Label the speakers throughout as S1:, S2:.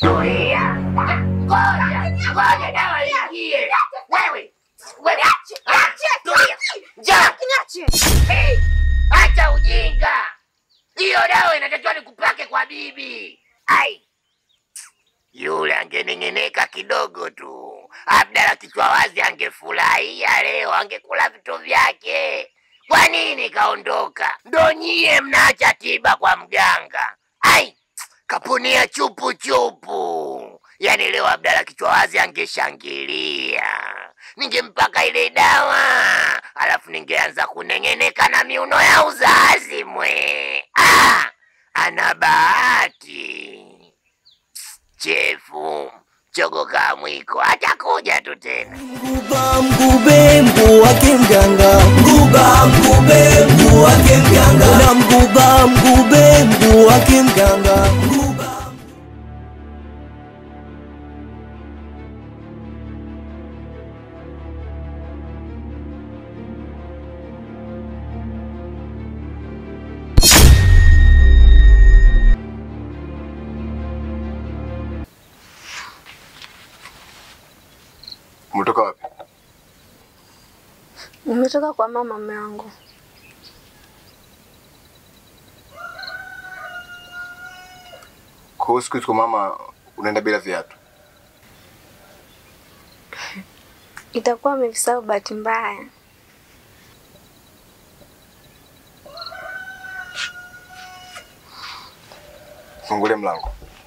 S1: Tulia. Ngoja, ngoja dawa ingie. Wewe, wewe ache, ache, tulia. Njoo. Hey, acha ujinga. Hiyo dawa inatakiwa nikupake kwa bibi. Ai. Yule angening'ineka kidogo tu, Abdala kichwa wazi angefurahia leo, angekula vitu vyake. Kwa nini kaondoka? Ndo nyie mnaacha tiba kwa mganga. Ai, kapunia chupu chupu. Yaani leo Abdala kichwa wazi angeshangilia, ningempaka ile dawa, alafu ningeanza kuneng'eneka na miuno ya uzazi mwe. Ah, ana bahati chefu chogo ka mwiko atakuja tu tena.
S2: Mguba mgube mguu wake mganga, mguba mgube mguu wake mganga, na mguba mgube mguu wake mganga, mguba
S3: Umetoka wapi?
S4: Nimetoka kwa mama mume wangu.
S3: Kwa hiyo siku hizi kwa mama unaenda bila viatu.
S4: Itakuwa amevisahau bahati mbaya.
S3: Fungulie mlango.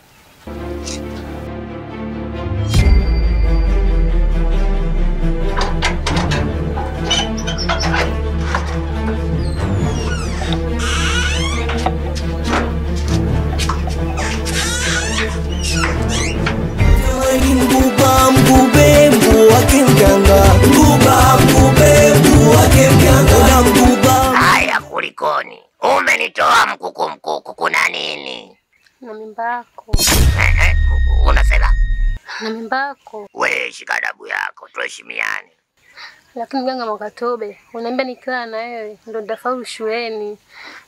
S2: Ni mguba mgube mguu wake mganga, mguba mgube mguu wake mganga, na mguba
S1: Haya, kulikoni? Umenitoa mkuku mkuku, kuna nini?
S4: Na mimba yako.
S1: Eh, eh, unasema
S4: Na mimba yako.
S1: we, shika adabu yako, tuheshimiane.
S4: Lakini mganga Mwakatobe, unaambia nikiwa na wewe ndo nitafaulu shuleni.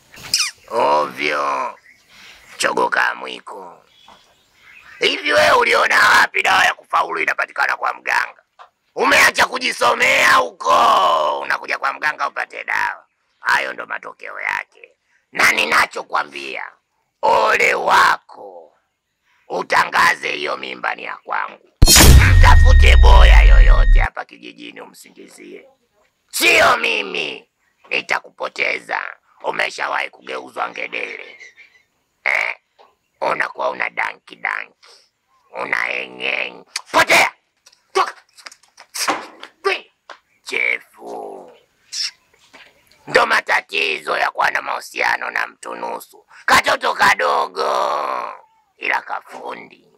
S1: Ovyo chogoka mwiko. Hivi wewe uliona wapi dawa ya kufaulu inapatikana kwa mganga? Umeacha kujisomea huko, unakuja kwa mganga upate dawa. Hayo ndo matokeo yake, na ninachokwambia, ole wako utangaze hiyo mimba ni ya kwangu. Mtafute boya yoyote hapa kijijini umsingizie, sio mimi. Nitakupoteza. Umeshawahi kugeuzwa ngedere eh? Unakuwa una danki danki, una engeng. Potea, toka Kwi. chefu. Ndo matatizo ya kuwa na mahusiano na mtu nusu, katoto kadogo ila kafundi.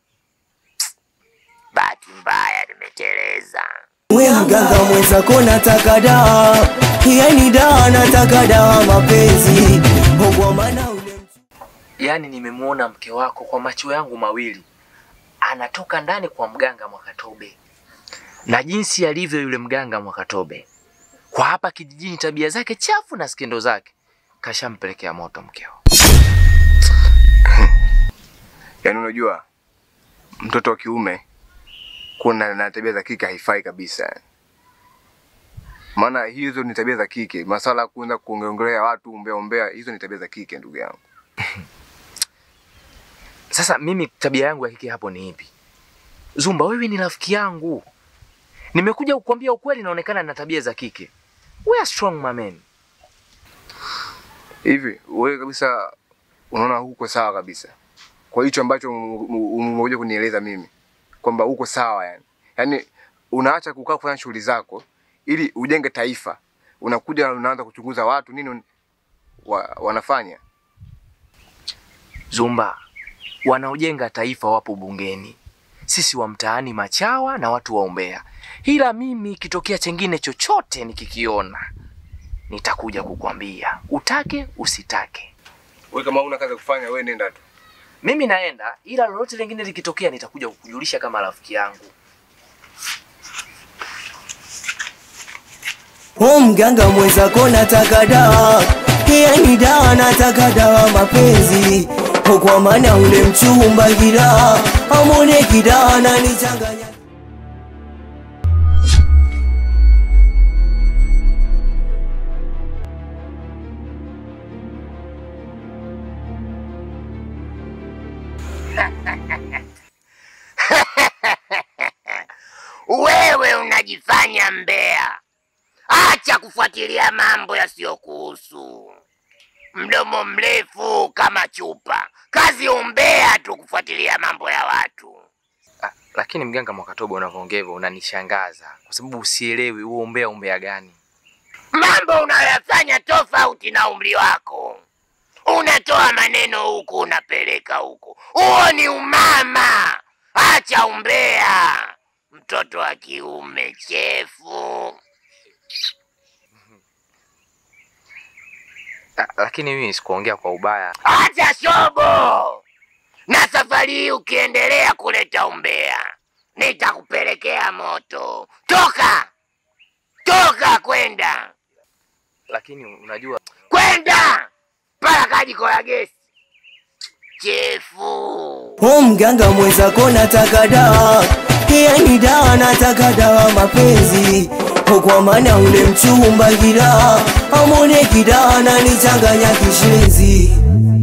S1: Bahati mbaya nimeteleza.
S2: we mganga mwenzako nataka dawa, yani dawa nataka dawa mapenzi, kwa maana ule
S5: Yaani nimemwona mke wako kwa macho yangu mawili, anatoka ndani kwa mganga Mwakatobe, na jinsi alivyo yule mganga Mwakatobe kwa hapa kijijini, tabia zake chafu na skendo zake, kashampelekea moto mkeo.
S3: Yaani unajua mtoto wa kiume kuwa na na tabia za kike haifai kabisa. Maana hizo ni tabia za kike. Masala ya kuanza kuongelea watu umbea umbea, hizo ni tabia za kike ndugu yangu.
S5: Sasa mimi tabia yangu ya kike hapo ni ipi? Zumba, wewe ni rafiki yangu, nimekuja kukwambia ukweli, naonekana na tabia za kike. We are strong my man.
S3: Hivi wewe kabisa unaona huko sawa kabisa kwa hicho ambacho umekuja kunieleza mimi kwamba uko sawa yani. Yaani unaacha kukaa kufanya shughuli zako ili ujenge taifa, unakuja unaanza kuchunguza watu nini wa, wanafanya.
S5: Zumba, wanaojenga taifa wapo bungeni, sisi wa mtaani machawa na watu wa umbea. Ila mimi ikitokea chengine chochote nikikiona, nitakuja kukwambia, utake usitake.
S3: Wewe kama una kazi ya kufanya, wewe nenda tu.
S5: Mimi naenda, ila lolote lingine likitokea, nitakuja kukujulisha kama rafiki yangu.
S2: O mganga mwenzako nataka dawa, yani dawa nataka dawa mapenzi, kwa maana ule mchumba kila amone kila ananichanganya
S1: Wewe unajifanya mbea, acha kufuatilia mambo yasiyokuhusu. Mdomo mrefu kama chupa, kazi umbea tu kufuatilia mambo ya watu.
S5: Ah, lakini mganga Mwakatobe, unavyoongea hivyo unanishangaza kwa sababu usielewi huo umbea umbea gani.
S1: Mambo unayoyafanya tofauti na umri wako. Unatoa maneno huku unapeleka huku, huo ni umama. Acha umbea, mtoto wa kiume chefu.
S5: Ah, lakini mimi sikuongea kwa ubaya.
S1: Acha shobo, na safari hii ukiendelea kuleta umbea nitakupelekea moto. Toka, toka, kwenda
S5: Lakini unajua
S1: kwenda mpaka kajiko la gesi chefu.
S2: O mganga mwenzako nataka dawa, yani dawa nataka dawa mapenzi O kwa maana ule mchumba kila amone kila ananichanganya kishenzi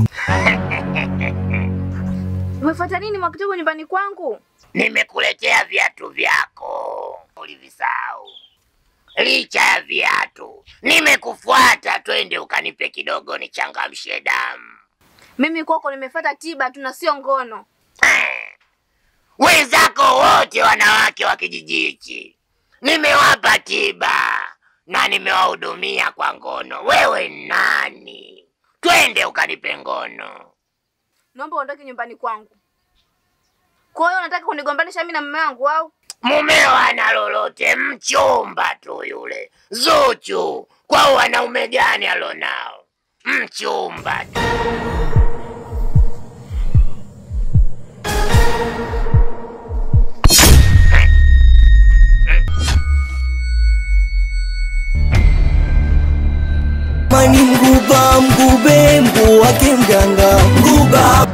S6: Umefuata nini Mwakitobe nyumbani kwangu?
S1: Nimekuletea viatu vyako, ulivisahau. Licha ya viatu, nimekufuata, twende ukanipe kidogo nichangamshe damu.
S6: Mimi kwako nimefuata tiba tu na sio ngono.
S1: Wenzako wote wanawake wa kijiji hichi nimewapa tiba na nimewahudumia kwa ngono. Wewe nani? Twende ukanipe ngono.
S6: Naomba uondoke nyumbani kwangu. Kwa hiyo unataka kunigombanisha mimi na mume wangu au?
S1: Mumeo ana lolote, mchumba tu yule Zuchu. Kwa wanaume gani alonao? Mchumba tu.
S2: mani mguba mgube mguu wake mganga mguba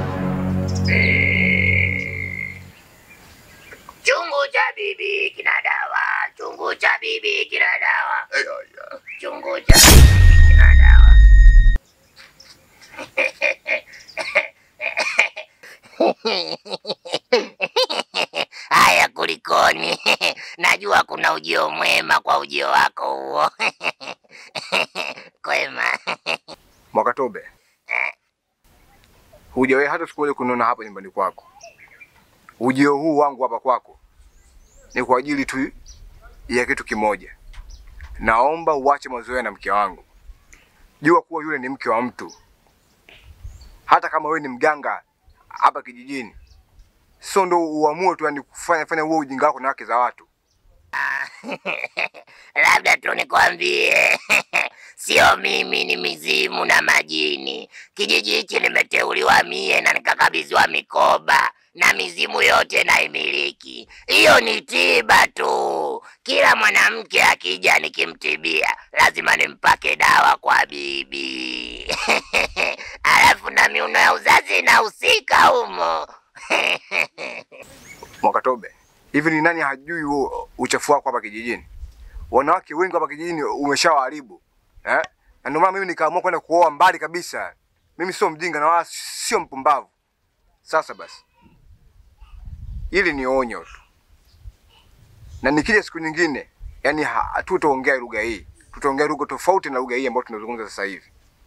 S1: Chungu cha bibi kina dawa, chungu cha bibi kina dawa, chungu cha bibi kina dawa. Haya, kulikoni? Najua kuna ujio mwema kwa ujio wako huo. Kwema.
S3: Mwakatobe, hujawahi hata siku moja kuniona hapa nyumbani kwako. Ujio huu wangu hapa kwako ni kwa ajili tu ya kitu kimoja. Naomba uache mazoea na mke wangu. Jua kuwa yule ni mke wa mtu, hata kama wewe ni mganga hapa kijijini, sio ndo uamue tu yani kufanya fanya huo ujinga wako na wake za watu.
S1: Labda tu nikwambie, sio mimi, ni mizimu na majini. Kijiji hichi nimeteuliwa mie na nikakabidhiwa mikoba na mizimu yote naimiliki. Hiyo ni tiba tu. Kila mwanamke akija nikimtibia, lazima nimpake dawa kwa bibi alafu na miuno ya uzazi inahusika humo.
S3: Mwakatobe, hivi ni nani hajui huo uchafu wako hapa kijijini? Wanawake wengi hapa kijijini umeshawaharibu eh? Na ndio maana mimi nikaamua kwenda kuoa mbali kabisa. Mimi sio mjinga na wala sio mpumbavu. Sasa basi, hili ni onyo tu, na nikija siku nyingine, yani hatutaongea lugha hii, tutaongea lugha tofauti na lugha hii ambayo tunazungumza sasa hivi.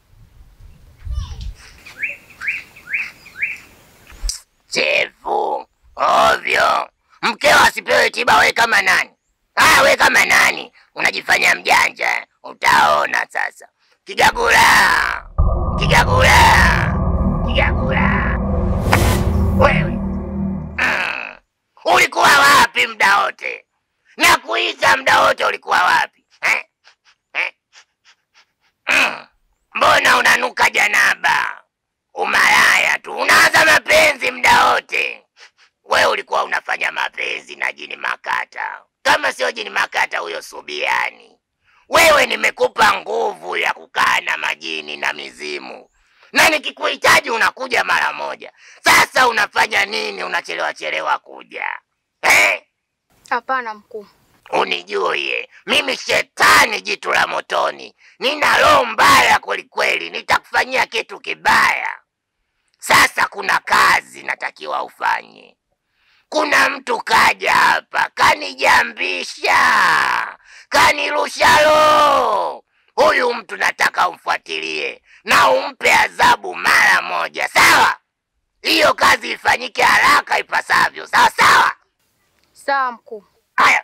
S1: chefu ovyo. Mkeo asipewe tiba, we kama nani? Ah, we kama nani? Unajifanya mjanja, eh? utaona sasa. Kigagula, kigagula, kigagula. Wewe mm. ulikuwa wapi muda wote? Nakuita muda wote, ulikuwa wapi eh? Eh? Mm. Mbona unanuka janaba? Umalaya tu, unaanza mapenzi muda wote. We ulikuwa unafanya mapenzi na jini Makata, kama sio jini Makata huyo Subiani. Wewe nimekupa nguvu ya kukaa na majini na mizimu, na nikikuhitaji unakuja mara moja. Sasa unafanya nini? Unachelewa chelewa kuja eh?
S6: Hapana mkuu.
S1: Unijue mimi shetani jitu la motoni, nina roho mbaya kwelikweli, nitakufanyia kitu kibaya. Sasa kuna kazi natakiwa ufanye. Kuna mtu kaja hapa kanijambisha, kanirusha roho. Huyu mtu nataka umfuatilie na umpe adhabu mara moja, sawa? Hiyo kazi ifanyike haraka ipasavyo, sawa sawa.
S6: Sawa mkuu.
S1: Haya,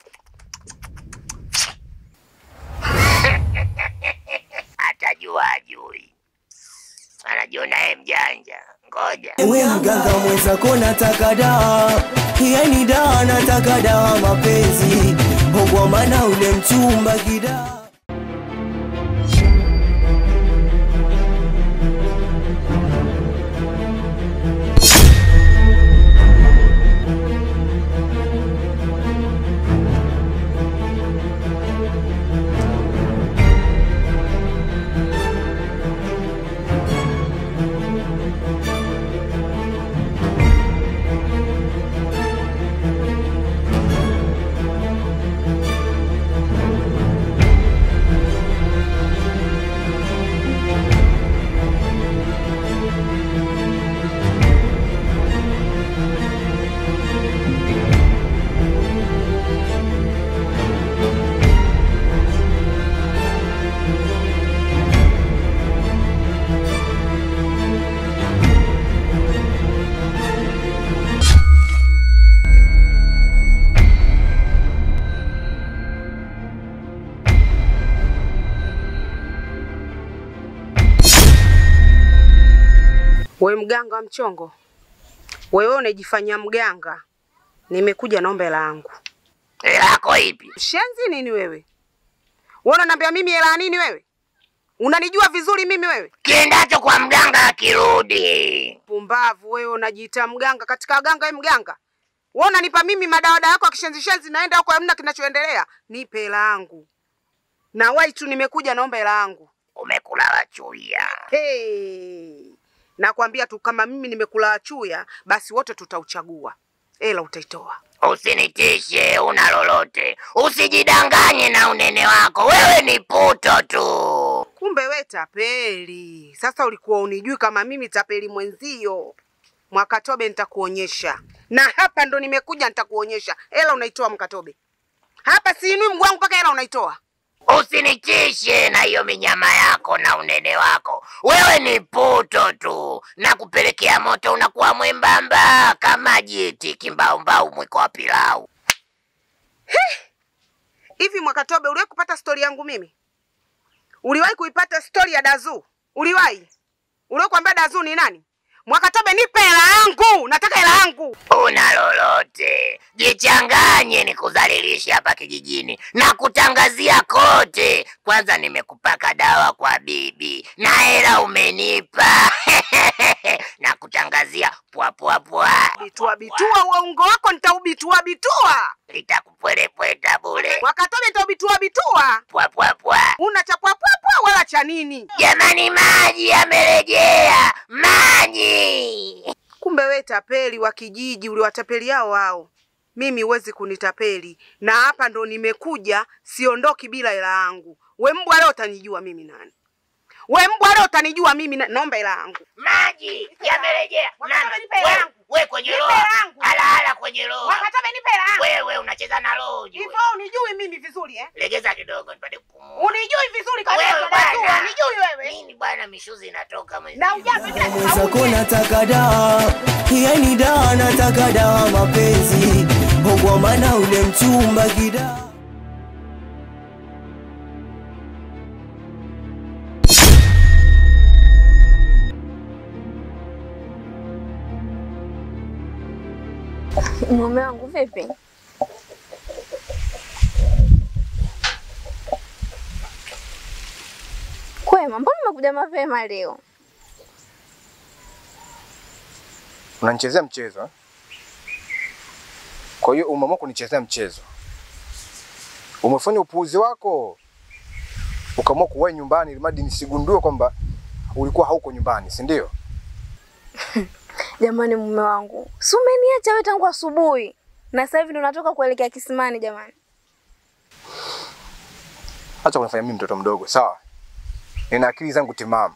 S1: atajua ajui, anajiona yeye mjanja. Ngoja
S2: We mganga mwenzako nataka dawa, yani dawa nataka dawa mapenzi, kwa maana ule mchumba kidaa
S7: We mganga wa mchongo, wewe unajifanya mganga, nimekuja naomba hela yangu.
S1: hela yako ipi?
S7: Shenzi nini wewe? Wewe unaniambia mimi hela ya nini wewe? Unanijua vizuri mimi wewe?
S1: Kiendacho kwa mganga akirudi.
S7: Pumbavu wewe, unajiita mganga katika waganga wewe mganga. Wewe unanipa mimi madawada yako ya kishenzi shenzi, naenda huko hamna kinachoendelea. Nipe hela yangu. Na wai tu nimekuja naomba hela yangu.
S1: Umekula wachuya.
S7: Hey. Nakwambia tu kama mimi nimekula chuya, basi wote tutauchagua. Hela utaitoa.
S1: Usinitishe, una lolote. Usijidanganye na unene wako, wewe ni puto tu.
S7: Kumbe we tapeli. Sasa ulikuwa unijui kama mimi tapeli mwenzio. Mwakatobe nitakuonyesha, na hapa ndo nimekuja, nitakuonyesha. Hela unaitoa Mkatobe, hapa siinui mguu wangu mpaka hela unaitoa.
S1: Usinitishe na hiyo minyama yako na unene wako, wewe ni puto tu. Na kupelekea moto unakuwa mwembamba kama jiti kimbaumbau mwiko wa pilau.
S7: Hivi Mwakatobe, uliwahi kupata stori yangu mimi? Uliwahi kuipata stori ya Dazu? Uliwahi? Uliwahi kuambia Dazu ni nani? Mwakatobe, nipe hela yangu, nataka hela yangu.
S1: Una lolote, jichanganye nikudhalilishe hapa kijijini na kutangazia kote. Kwanza nimekupaka dawa kwa bibi na hela umenipa na kutangazia pwa pwa pwa,
S7: Bitua bitua, uongo wako nitaubitua bitua.
S1: litakupwelepweta bule
S7: Mwakatobe, nitaubitua bitua.
S1: pwa pwa pwa.
S7: Una cha pwapwapwa wala cha nini?
S1: Jamani, maji yamerejea, maji!
S7: Kumbe we tapeli wa kijiji, uliwatapeli hao wao. Mimi huwezi kunitapeli, na hapa ndo nimekuja, siondoki bila hela yangu. We mbwa, leo utanijua mimi nani. We mbwa, leo utanijua mimi na... naomba hela yangu.
S1: Maji yamerejea.
S7: Wakati
S1: Nani?
S7: nipe hela
S1: We-
S7: yangu.
S1: We kwenye
S7: Nipe
S1: roho,
S7: hela yangu.
S1: halahala kwenye roho.
S7: Wakatobe, nipe hela yangu.
S1: Wewe unacheza na roho ujue.
S7: Hivyo unijui mimi vizuri eh?
S1: Legeza kidogo nipate kupumua.
S7: Unijui vizuri
S1: Wewe
S7: kabisa,
S1: bwana.
S7: najua, unijui wewe.
S1: Nini bwana, mishuzi inatoka mwezi.
S7: Na ujapi bila
S2: mwenzako
S7: kusahau.
S2: nataka dawa, yani dawa nataka dawa mapenzi, kwa maana ule mchumba kidaa
S6: Mume wangu vipi? Kwema, mbona umekuja mapema leo?
S3: Unanichezea mchezo eh? Kwa hiyo umeamua kunichezea mchezo, umefanya upuuzi wako, ukaamua kuwahi nyumbani ili mradi nisigundue kwamba ulikuwa hauko nyumbani, si ndio?
S6: Jamani, mume wangu, si umeniacha wewe tangu asubuhi na sasa hivi ndo natoka kuelekea kisimani. Jamani,
S3: Acha kunifanya mimi mtoto mdogo, sawa? Nina akili zangu timamu.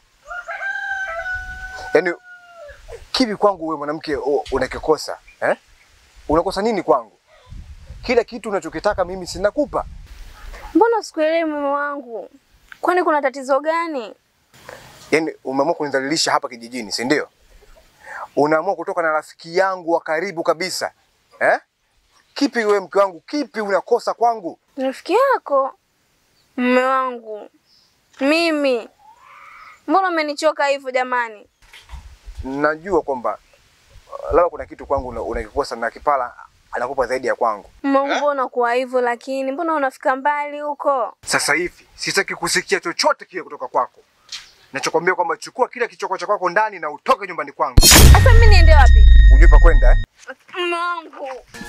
S3: Yaani kivi kwangu wewe mwanamke u- unakikosa eh? Unakosa nini kwangu? Kila kitu unachokitaka mimi sinakupa.
S6: mbona sikuelewi mume wangu? Kwani kuna tatizo gani?
S3: Yaani umeamua kunidhalilisha hapa kijijini, si ndio? Unaamua kutoka na rafiki yangu wa karibu kabisa eh? Kipi wewe mke wangu, kipi unakosa kwangu?
S6: Rafiki yako mume wangu mimi, mbona umenichoka hivyo jamani?
S3: Najua kwamba uh, labda kuna kitu kwangu una- unakikosa na Kipala anakupa zaidi ya kwangu.
S6: Mume wangu, mbona kuwa hivyo? Lakini mbona unafika mbali huko?
S3: Sasa hivi sitaki kusikia chochote kile kutoka kwako. Nachokwambia kwamba chukua kila kichoko cha kwako ndani na utoke nyumbani kwangu.
S6: Sasa mimi niende wapi?
S3: Ujue pa kwenda eh?
S6: Mume wangu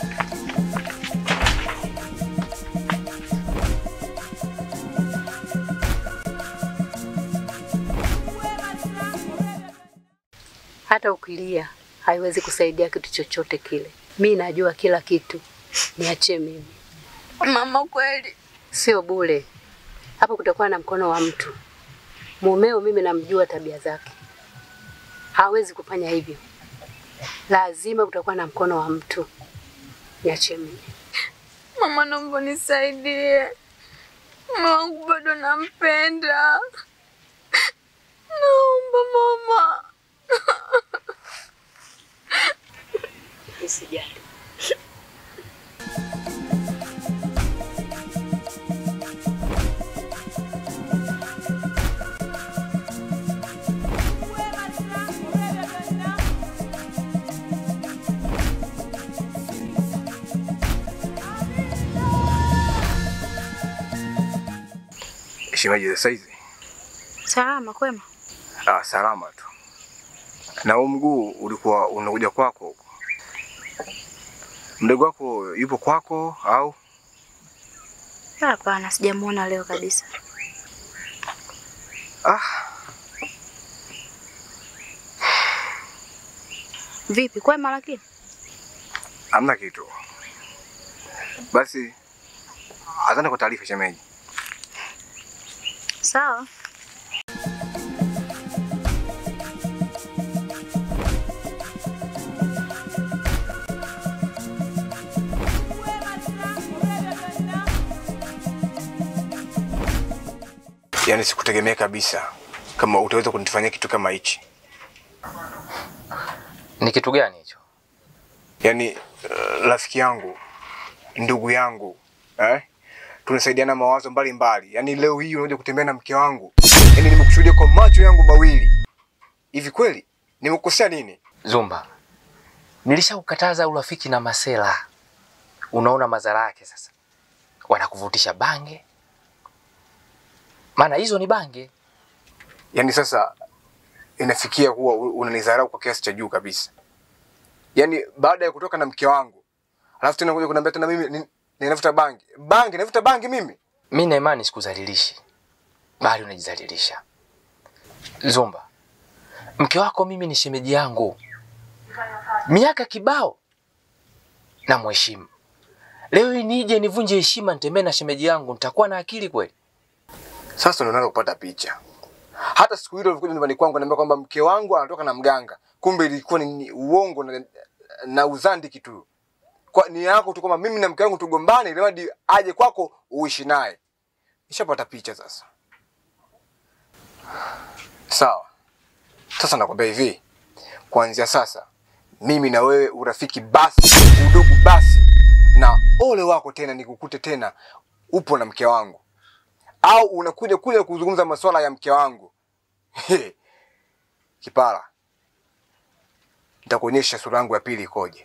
S8: Hata ukilia haiwezi kusaidia kitu chochote kile. Mi najua kila kitu, niachie mimi.
S6: mama, kweli
S8: Sio bure, hapo kutakuwa na mkono wa mtu. Mumeo mimi namjua tabia zake, hawezi kufanya hivyo. Lazima kutakuwa na mkono wa mtu. Niachie mimi.
S6: mama, naomba nisaidie. Mume wangu bado nampenda, naomba mama.
S8: Usijali.
S3: Shemeji sasa hizi.
S6: Salama kwema?
S3: Ah, salama tu. Na huu mguu ulikuwa unakuja kwako huko. Mdogo wako yupo kwako au?
S6: Hapana, sijamuona leo kabisa.
S3: Ah,
S6: Vipi, kwema lakini?
S3: hamna kitu. Basi asante kwa taarifa shemeji.
S6: Sawa.
S3: Yaani sikutegemea kabisa kama utaweza kunifanyia kitu kama hichi.
S5: Ni kitu gani hicho?
S3: Yaani uh, rafiki yangu, ndugu yangu, eh? Tunasaidiana mawazo mbalimbali. Yaani leo hii unakuja kutembea na mke wangu. Yaani nimekushuhudia kwa macho yangu mawili. Hivi kweli nimekukosea nini?
S5: Zumba, nilishakukataza urafiki na Masela. Unaona madhara yake sasa, wanakuvutisha bange, maana hizo ni bange.
S3: Yaani sasa inafikia kuwa u- unanidharau kwa kiasi cha juu kabisa. Yaani baada ya kutoka na mke wangu, alafu tena kuja kuniambia tena mimi ni- ninavuta bangi. Bangi, navuta bangi mimi?
S5: Mi na imani sikudhalilishi, bali unajidhalilisha. Zumba, mke wako mimi ni shemeji yangu, miaka kibao na mheshimu. Leo hii nije nivunje heshima, nitembee na shemeji yangu, nitakuwa na akili kweli?
S3: Sasa ndo naanza kupata picha. Hata siku ile ulikuja nyumbani kwangu naambia kwamba mke wangu anatoka na mganga, kumbe ilikuwa ni, ni uongo na, na uzandiki tu. Kwa nia yako tu kwamba mimi na mke wangu tugombane ili hadi aje kwako uishi naye. Nishapata picha sasa. Sawa. Sasa nakwambia hivi, kuanzia sasa mimi na wewe urafiki basi, udugu basi, na ole wako tena nikukute tena upo na mke wangu au unakuja kuja kuzungumza masuala ya mke wangu He. Kipara, nitakuonyesha sura yangu ya pili ikoje.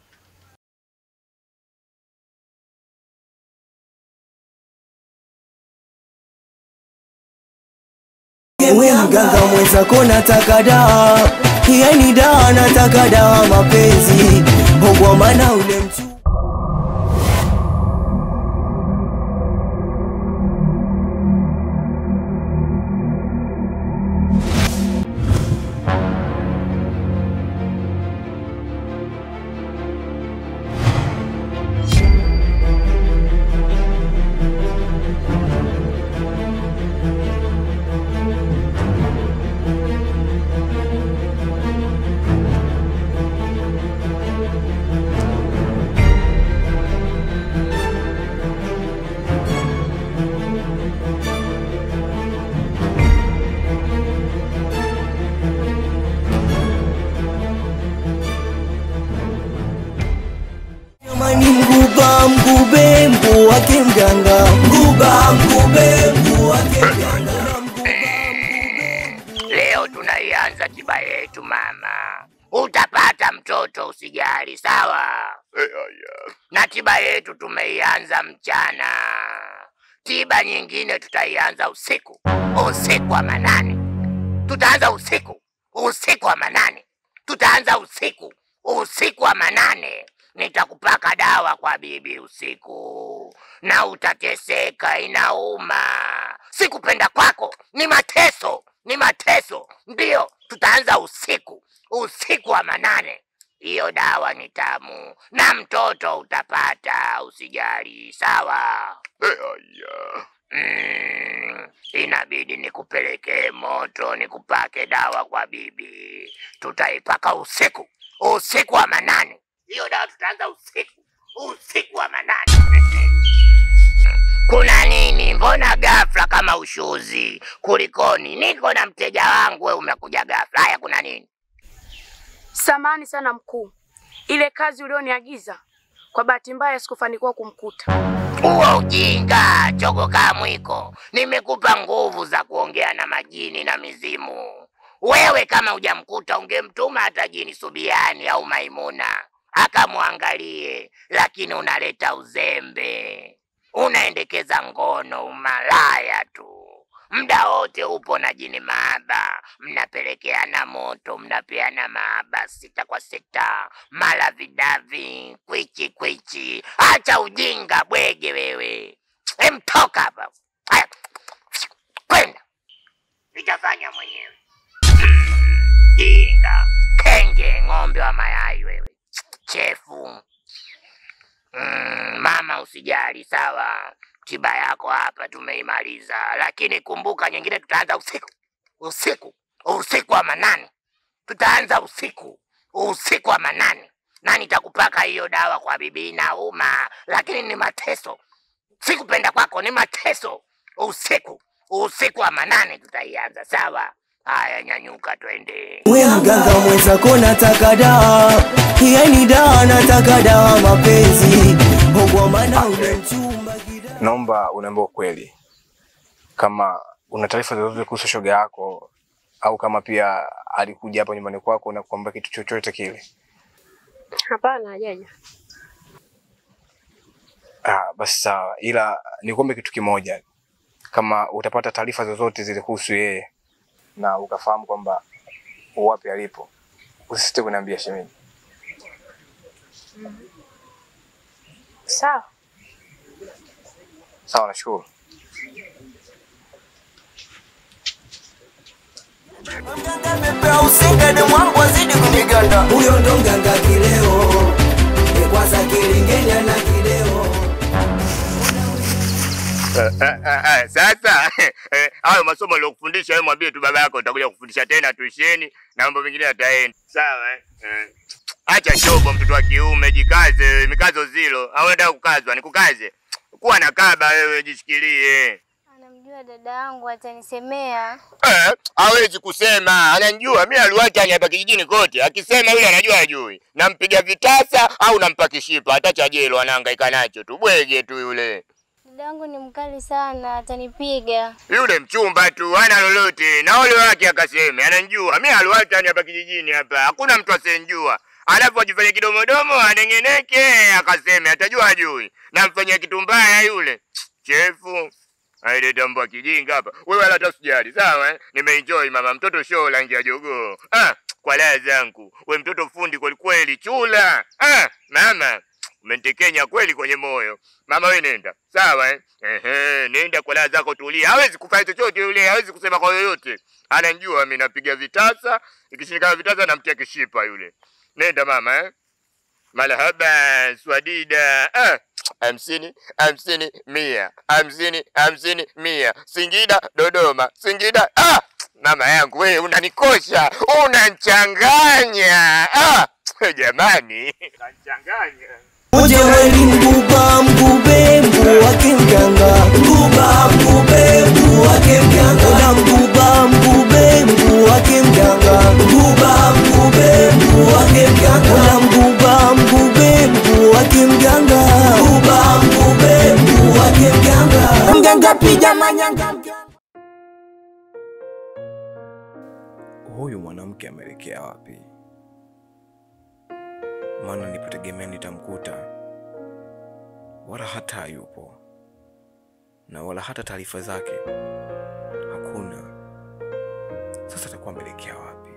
S2: We mganga mwenzako nataka dawa, yani dawa nataka dawa mapenzi, kwa maana ule mchu Jamani, mguba mgube mguu wake mganga, mguba mgube mguu wake mganga, na mguba mgube mguu
S1: Leo tunaianza tiba yetu mama, utapata mtoto usijali, sawa? Na tiba yetu tumeianza mchana, tiba nyingine tutaianza usiku, usiku wa manane. Tutaanza usiku, usiku wa manane, tutaanza usiku, usiku wa manane. Nitakupaka dawa kwa bibi usiku, na utateseka, inauma. Sikupenda kwako, ni mateso, ni mateso. Ndiyo, tutaanza usiku, usiku wa manane. Hiyo dawa ni tamu na mtoto utapata, usijali, sawa? Mm, inabidi nikupelekee moto, nikupake dawa kwa bibi. Tutaipaka usiku, usiku wa manane. Hiyo dawa tutaanza usiku, usiku wa manane. Kuna nini? Mbona ghafla kama ushuzi? Kulikoni? Niko na mteja wangu, we umekuja ghafla. Haya, kuna nini?
S9: Samani sana mkuu, ile kazi ulioniagiza kwa bahati mbaya sikufanikiwa kumkuta.
S1: Huo ujinga, chogo kaa mwiko. Nimekupa nguvu za kuongea na majini na mizimu. Wewe kama hujamkuta ungemtuma hata jini Subiani au Maimuna akamwangalie, lakini unaleta uzembe, unaendekeza ngono, umalaya tu. Muda wote upo na jini maaba, mnapelekeana moto, mnapeana maaba sita kwa sita, mala vidavi, kwichi kwichi. Acha ujinga bwege wewe, emtoka hapa. Haya, kwenda, nitafanya mwenyewe. Jinga, kenge, ng'ombe wa mayai wewe, chefu. Mm, mama usijali, sawa. Tiba yako hapa tumeimaliza, lakini kumbuka nyingine tutaanza usiku, usiku, usiku wa manane. Tutaanza usiku, usiku wa manane, na nitakupaka hiyo dawa kwa bibi. Inauma, lakini ni mateso. Sikupenda kwako, ni mateso. Usiku, usiku wa manane tutaianza, sawa? Haya, nyanyuka, twende.
S2: We mganga mwenzako nataka dawa, yani dawa nataka dawa mapenzi, kwa maana ule mchumba kida
S3: Naomba uniambie ukweli, kama una taarifa zozote kuhusu shoga yako au kama pia alikuja hapa nyumbani kwako na kukwambia kitu chochote kile.
S9: Hapana, hajaja.
S3: Ah, basi sawa, ila nikuombe kitu kimoja, kama utapata taarifa zozote zile kuhusu yeye na ukafahamu kwamba wapi alipo, usisite kuniambia shemeji.
S9: Sawa.
S3: Sawa, nashukuru.
S2: Mganga usingane mwangu azidi kuniganda, huyo ndo mganga kileo, e kwanza kilingenya na kileo
S1: Sasa eh, hayo masomo aliyokufundisha wewe, mwambie tu baba yako utakuja kufundisha tena tuisheni na mambo mengine yataenda sawa. eh? Eh. Acha shobo, mtoto wa kiume, jikaze, mikazo zilo. Au unataka kukazwa? Nikukaze? Kuwa na kaba wewe, jishikilie.
S4: Anamjua dada yangu atanisemea.
S1: Eh, hawezi kusema, ananijua mimi. Aliwachani hapa kijijini kote, akisema yule anajua ajui. Nampiga vitasa au nampa kishipa, hata cha jelo anahangaika nacho tu, bwege tu yule.
S4: Dada yangu ni mkali sana, atanipiga.
S1: Yule mchumba tu hana lolote, na ole wake akaseme ananijua mimi. Aliwachani hapa kijijini hapa, hakuna mtu asenjua. Alafu ajifanye kidomodomo, anengeneke, akaseme atajua ajui. Namfanyia kitu mbaya yule chefu. Aileta mbwa kijinga hapa. Wewe wala hata usijali, sawa eh? Nimeenjoy mama, mtoto show rangi ya jogoo. Ah, kwa raha zangu. We mtoto fundi kweli kweli, chula. Ah, mama, umenitekenya kweli kwenye moyo. Mama we nenda. Sawa eh? Ehe, nenda kwa raha zako tulia. Hawezi kufanya chochote yule, hawezi kusema kwa yoyote. Ananijua mimi napiga vitasa, ikishindikana vitasa namtia kishipa yule. Nenda mama eh? Marhaba Swadida. Ah, hamsini hamsini mia hamsini hamsini mia Singida Dodoma Singida. Ah, mama yangu wewe unanikosha, unanchanganya. Ah, jamani, unanchanganya.
S2: Uje weli mguba mgube mguu wake mganga, mguba mgube mguu wake mganga, na mguba mgube mguu wake mganga, mguba mgube mguu wake mganga, na mguba mgube mguu wake mganga. napiga manyanga
S10: huyu mwanamke ameelekea wapi? Maana nilipotegemea nitamkuta, wala hata hayupo, na wala hata taarifa zake hakuna. Sasa atakuwa ameelekea wapi?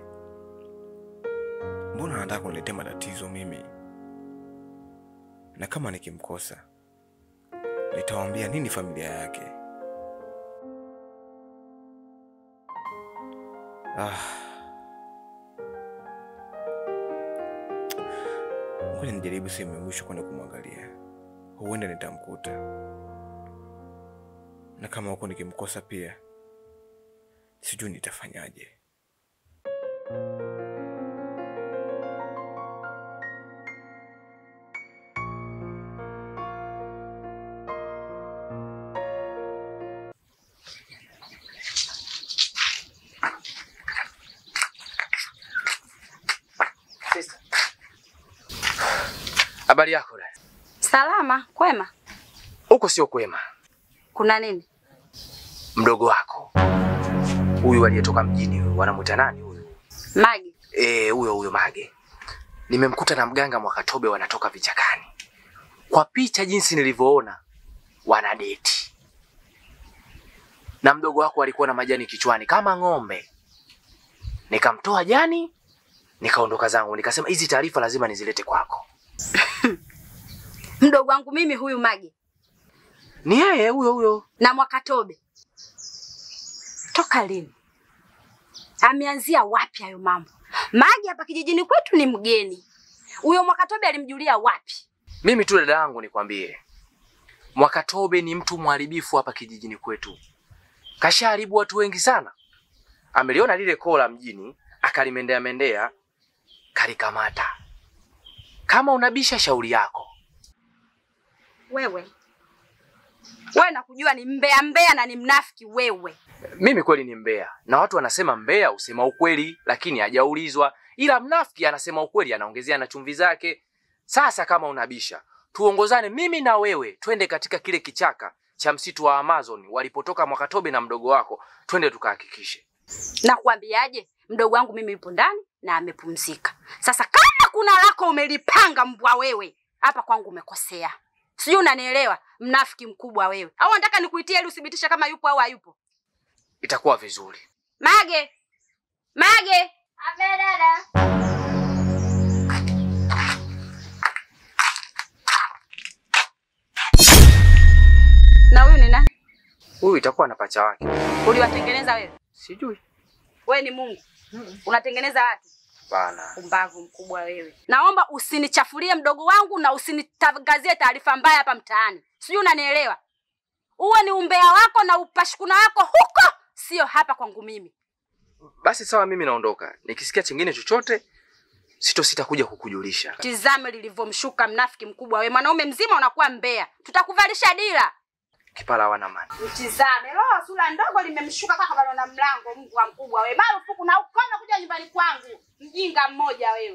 S10: Mbona anataka kuniletea matatizo mimi? Na kama nikimkosa, nitawaambia nini familia yake? Ah. Ngoja nijaribu sehemu ya mwisho kwenda kumwangalia, huenda nitamkuta, na kama huko nikimkosa pia, sijui nitafanyaje.
S5: Sister. Habari yako dada?
S6: Salama, kwema.
S5: Huko sio kwema.
S6: Kuna nini?
S5: Mdogo wako huyu aliyetoka mjini, huyu wanamwita nani huyu?
S6: Magi.
S5: Eh, huyo huyo Mage. Nimemkuta na mganga Mwakatobe wanatoka vichakani. Kwa picha jinsi nilivyoona wana deti. Na mdogo wako alikuwa na majani kichwani kama ng'ombe. Nikamtoa jani, nikaondoka zangu, nikasema hizi taarifa lazima nizilete kwako.
S6: Mdogo wangu mimi huyu Magi
S5: Ni yeye huyo huyo.
S6: na Mwakatobe. Toka lini? Ameanzia wapi hayo mambo? Magi hapa kijijini kwetu ni mgeni. Huyo Mwakatobe alimjulia wapi?
S5: Mimi tu dada yangu nikwambie, Mwakatobe ni mtu mharibifu hapa kijijini kwetu. Kashaharibu watu wengi sana. Ameliona lile kola mjini, akalimendea mendea, kalikamata. Kama unabisha shauri yako.
S6: Wewe wewe nakujua ni mbea mbea na ni mnafiki wewe.
S5: Mimi kweli ni mbea, na watu wanasema mbea husema ukweli, lakini hajaulizwa. Ila mnafiki anasema ukweli, anaongezea na chumvi zake. Sasa kama unabisha, tuongozane mimi na wewe, twende katika kile kichaka cha msitu wa Amazon walipotoka Mwakatobe na mdogo wako, twende tukahakikishe.
S6: Nakwambiaje? Mdogo wangu mimi yupo ndani na amepumzika. Sasa kama kuna lako umelipanga mbwa wewe, hapa kwangu umekosea. Sijui unanielewa, mnafiki mkubwa wewe. Au unataka nikuitie ili uthibitishe kama yupo au hayupo?
S5: Itakuwa vizuri.
S6: Mage. Mage.
S11: Abe dada.
S6: Na huyu ni nani?
S5: Huyu itakuwa na pacha wake.
S6: Uliwatengeneza wewe?
S5: Sijui.
S6: Wewe ni Mungu. Unatengeneza watu?
S5: Bana.
S6: Pumbavu mkubwa wewe. Naomba usinichafulie mdogo wangu na usinitangazie taarifa mbaya hapa mtaani. Sijui unanielewa? Uwe ni umbea wako na upashukuna wako huko, sio hapa kwangu mimi.
S5: Basi sawa, mimi naondoka. Nikisikia chingine chochote, sitosita kuja kukujulisha.
S6: Tizame lilivyomshuka mnafiki mkubwa wewe. Mwanaume mzima unakuwa mbea. Tutakuvalisha dira.
S5: Kipala wana mani.
S6: Mtizame. Roho sura ndogo limemshuka kaka bado na mlango Mungu wa mkubwa wewe. Marufuku na ukoma kuja nyumbani kwangu. Mjinga mmoja wewe.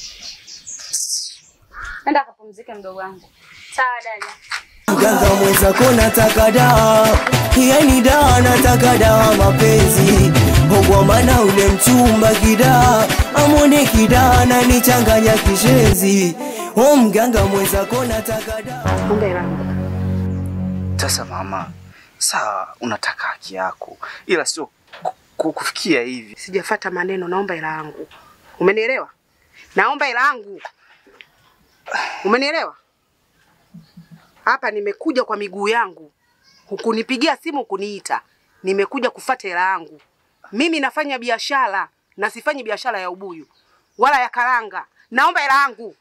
S6: Nenda kapumzike mdogo wangu. Sawa dada.
S2: Mganga mwenzako nataka dawa, yani dawa nataka dawa mapenzi kwa maana ule mchumba kidaa amwone kidaa nanichanganya kishenzi. O mganga mwenzako nataka dawa.
S6: Kumbe langu.
S12: Sasa mama, sawa, unataka haki yako, ila sio ku- ku- kufikia hivi.
S7: Sijafata maneno, naomba hela yangu. Umenielewa? Naomba hela yangu. Umenielewa? Hapa nimekuja kwa miguu yangu, hukunipigia simu, hukuniita. Nimekuja kufata hela yangu. Mimi nafanya biashara na sifanyi biashara ya ubuyu wala ya karanga. Naomba hela yangu.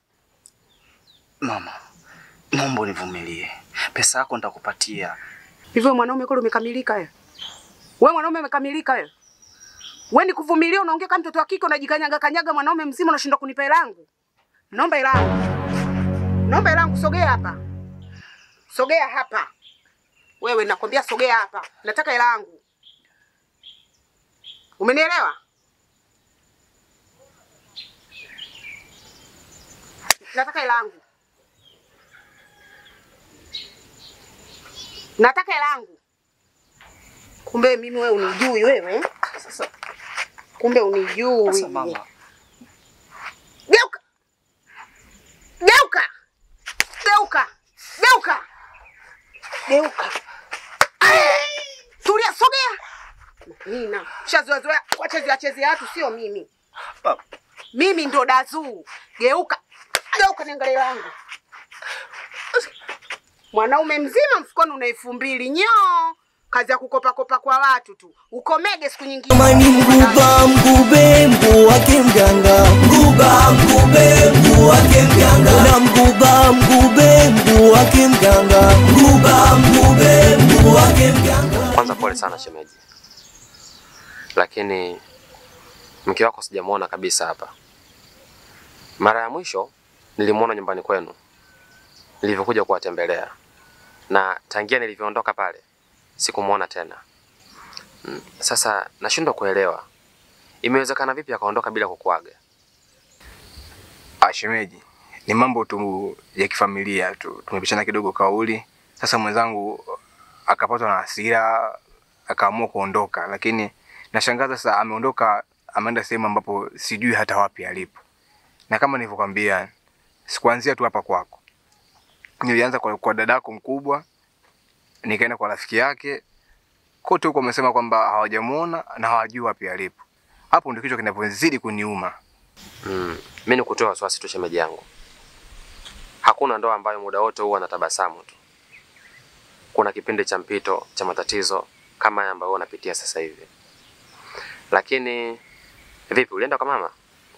S12: Mama, naomba univumilie, pesa yako nitakupatia.
S7: Hivyo mwanaume kweli umekamilika wewe? Wewe mwanaume umekamilika wewe? Wewe ni kuvumilia, unaongea kama mtoto wa kike, unajikanyaga kanyaga, mwanaume mzima unashindwa kunipa hela yangu. Naomba hela yangu. Naomba hela yangu, sogea hapa. Sogea hapa. Wewe nakwambia sogea hapa. Nataka hela yangu. Umenielewa? Nataka hela yangu. Nataka hela yangu. Kumbe mimi wewe unijui wewe.
S12: Sasa
S7: Kumbe unijui.
S12: sasa mama,
S7: Geuka. Geuka. Geuka. Geuka. Geuka. Tulia, sogea. Nina. Shazoea zoea wachezea chezea watu sio mimi.
S12: Baba.
S7: Mimi ndo dazuu. Geuka. Geuka niangalie langu. Mwanaume mzima mfukoni una elfu mbili nyoo. Kazi ya kukopa kopa kwa watu tu. Ukomege siku nyingine.
S2: Mani mguba mgube mguu wake mganga mguba mgube mguu wake mganga na mguba mgube mguu wake mganga mguba mgube mguu wake mganga
S11: Kwanza pole sana shemeji, lakini mke wako sijamwona kabisa hapa. Mara ya mwisho nilimwona nyumbani kwenu nilivyokuja kuwatembelea, na tangia nilivyoondoka pale sikumwona tena. Mm, Sasa nashindwa kuelewa imewezekana vipi akaondoka bila kukuaga.
S3: Ah, shemeji, ni mambo tu ya kifamilia tu, tumepishana kidogo kauli. Sasa mwenzangu akapatwa na hasira akaamua kuondoka, lakini nashangaza sasa, ameondoka ameenda sehemu ambapo sijui hata wapi alipo, na kama nilivyokwambia, sikuanzia tu hapa kwako, nilianza kwa, kwa dadako mkubwa, nikaenda kwa rafiki yake, kote huko wamesema kwamba hawajamuona na hawajui wapi alipo. Hapo ndio kichwa kinapozidi kuniuma.
S11: Mm, mi nikutoa wasiwasi tu shemeji yangu, hakuna ndoa ambayo muda wote huwa anatabasamu tu. Kuna kipindi cha mpito cha matatizo kama haya ambayo unapitia sasa hivi. Lakini vipi, ulienda kwa mama?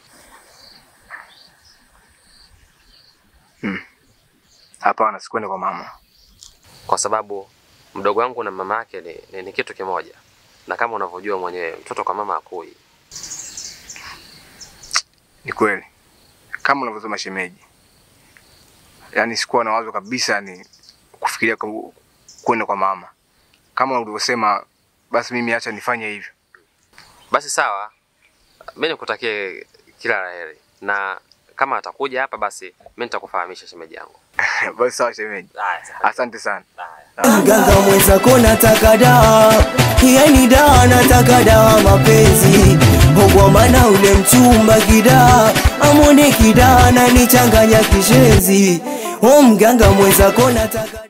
S3: Hapana, sikuenda kwa mama.
S11: Kwa sababu mdogo wangu na mama yake ni, ni, ni kitu kimoja, na kama unavyojua mwenyewe mtoto kwa mama akui.
S3: Ni kweli kama unavyosema shemeji, yaani sikuwa na wazo kabisa ni kufikiria ku- kwenda kwa mama. Kama ulivyosema, basi mimi acha nifanye hivyo.
S11: Basi sawa, mi nikutakie kila la heri, na kama atakuja hapa basi mi nitakufahamisha shemeji yangu.
S3: basi sawa shemeji, asante sana.
S2: mganga mwenzako nataka dawa yani dawa nataka dawa mapenzi kwa maana ule mchumba kidaa amone kidaa nanichanganya kishenzi o mganga mwenzako nataka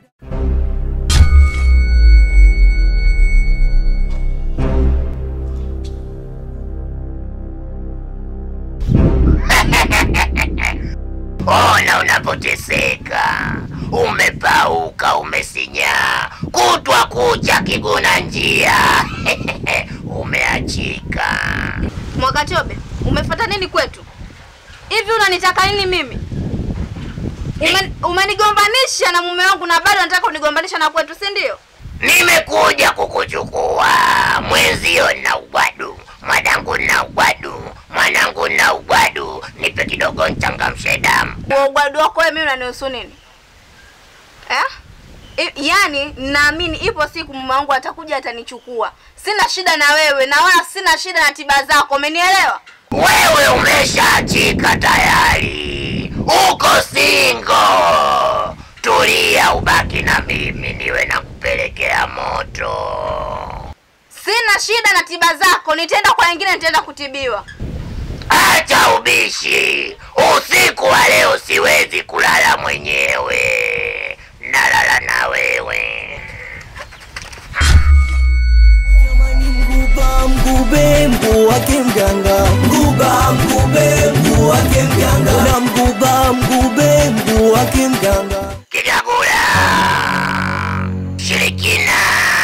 S1: Ona unapoteseka, umepauka, umesinyaa, kutwa kucha kiguna njia umeachika.
S6: Mwakatobe, umefuata nini kwetu? Hivi unanitaka nini mimi? Ume, umenigombanisha na mume wangu na bado unataka kunigombanisha na kwetu, si ndio?
S1: Nimekuja kukuchukua mwenzio na ugwadu, mwanangu na ugwadu, mwanangu na ugwadu, nipe kidogo nchangamshe damu.
S6: Kwa ugwadu wako wewe mimi unanihusu nini? Eh? I, yaani naamini ipo siku mume wangu atakuja atanichukua. Sina shida na wewe na wala sina shida na tiba zako, umenielewa?
S1: Wewe umeshaachika tayari, uko singo. Tulia, ubaki na mimi, niwe nakupelekea moto.
S6: Sina shida na tiba zako, nitaenda kwa wengine nitaenda kutibiwa.
S1: Acha ubishi, usiku wa leo siwezi kulala mwenyewe, nalala na wewe.
S2: mguba mgube mguu wake mganga mguba mgube mguu wake mganga na mguba mgube mguu wake mganga
S1: Kigagula, shirikina,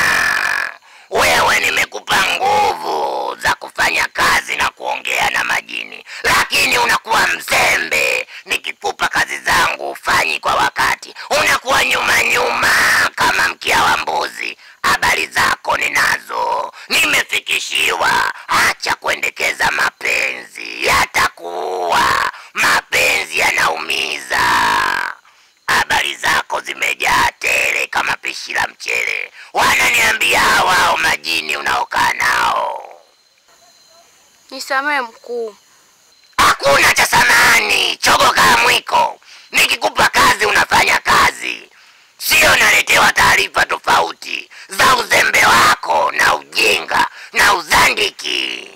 S1: wewe nimekupa nguvu za kufanya kazi na kuongea na majini, lakini unakuwa mzembe. Nikikupa kazi zangu ufanyi kwa wakati, unakuwa nyuma nyuma kama mkia wa mbuzi. Habari zako ninazo, nimefikishiwa. Acha kuendekeza mapenzi, yatakuua. Mapenzi yanaumiza. Habari zako zimejaa tele kama pishi la mchele. Wananiambia wao majini unaokaa nao.
S9: Nisamehe mkuu.
S1: Hakuna cha samani, chogo kaa mwiko. Nikikupa kazi unafanya kazi, sio naletewa taarifa tofauti za uzembe wako na uji hakishindiki.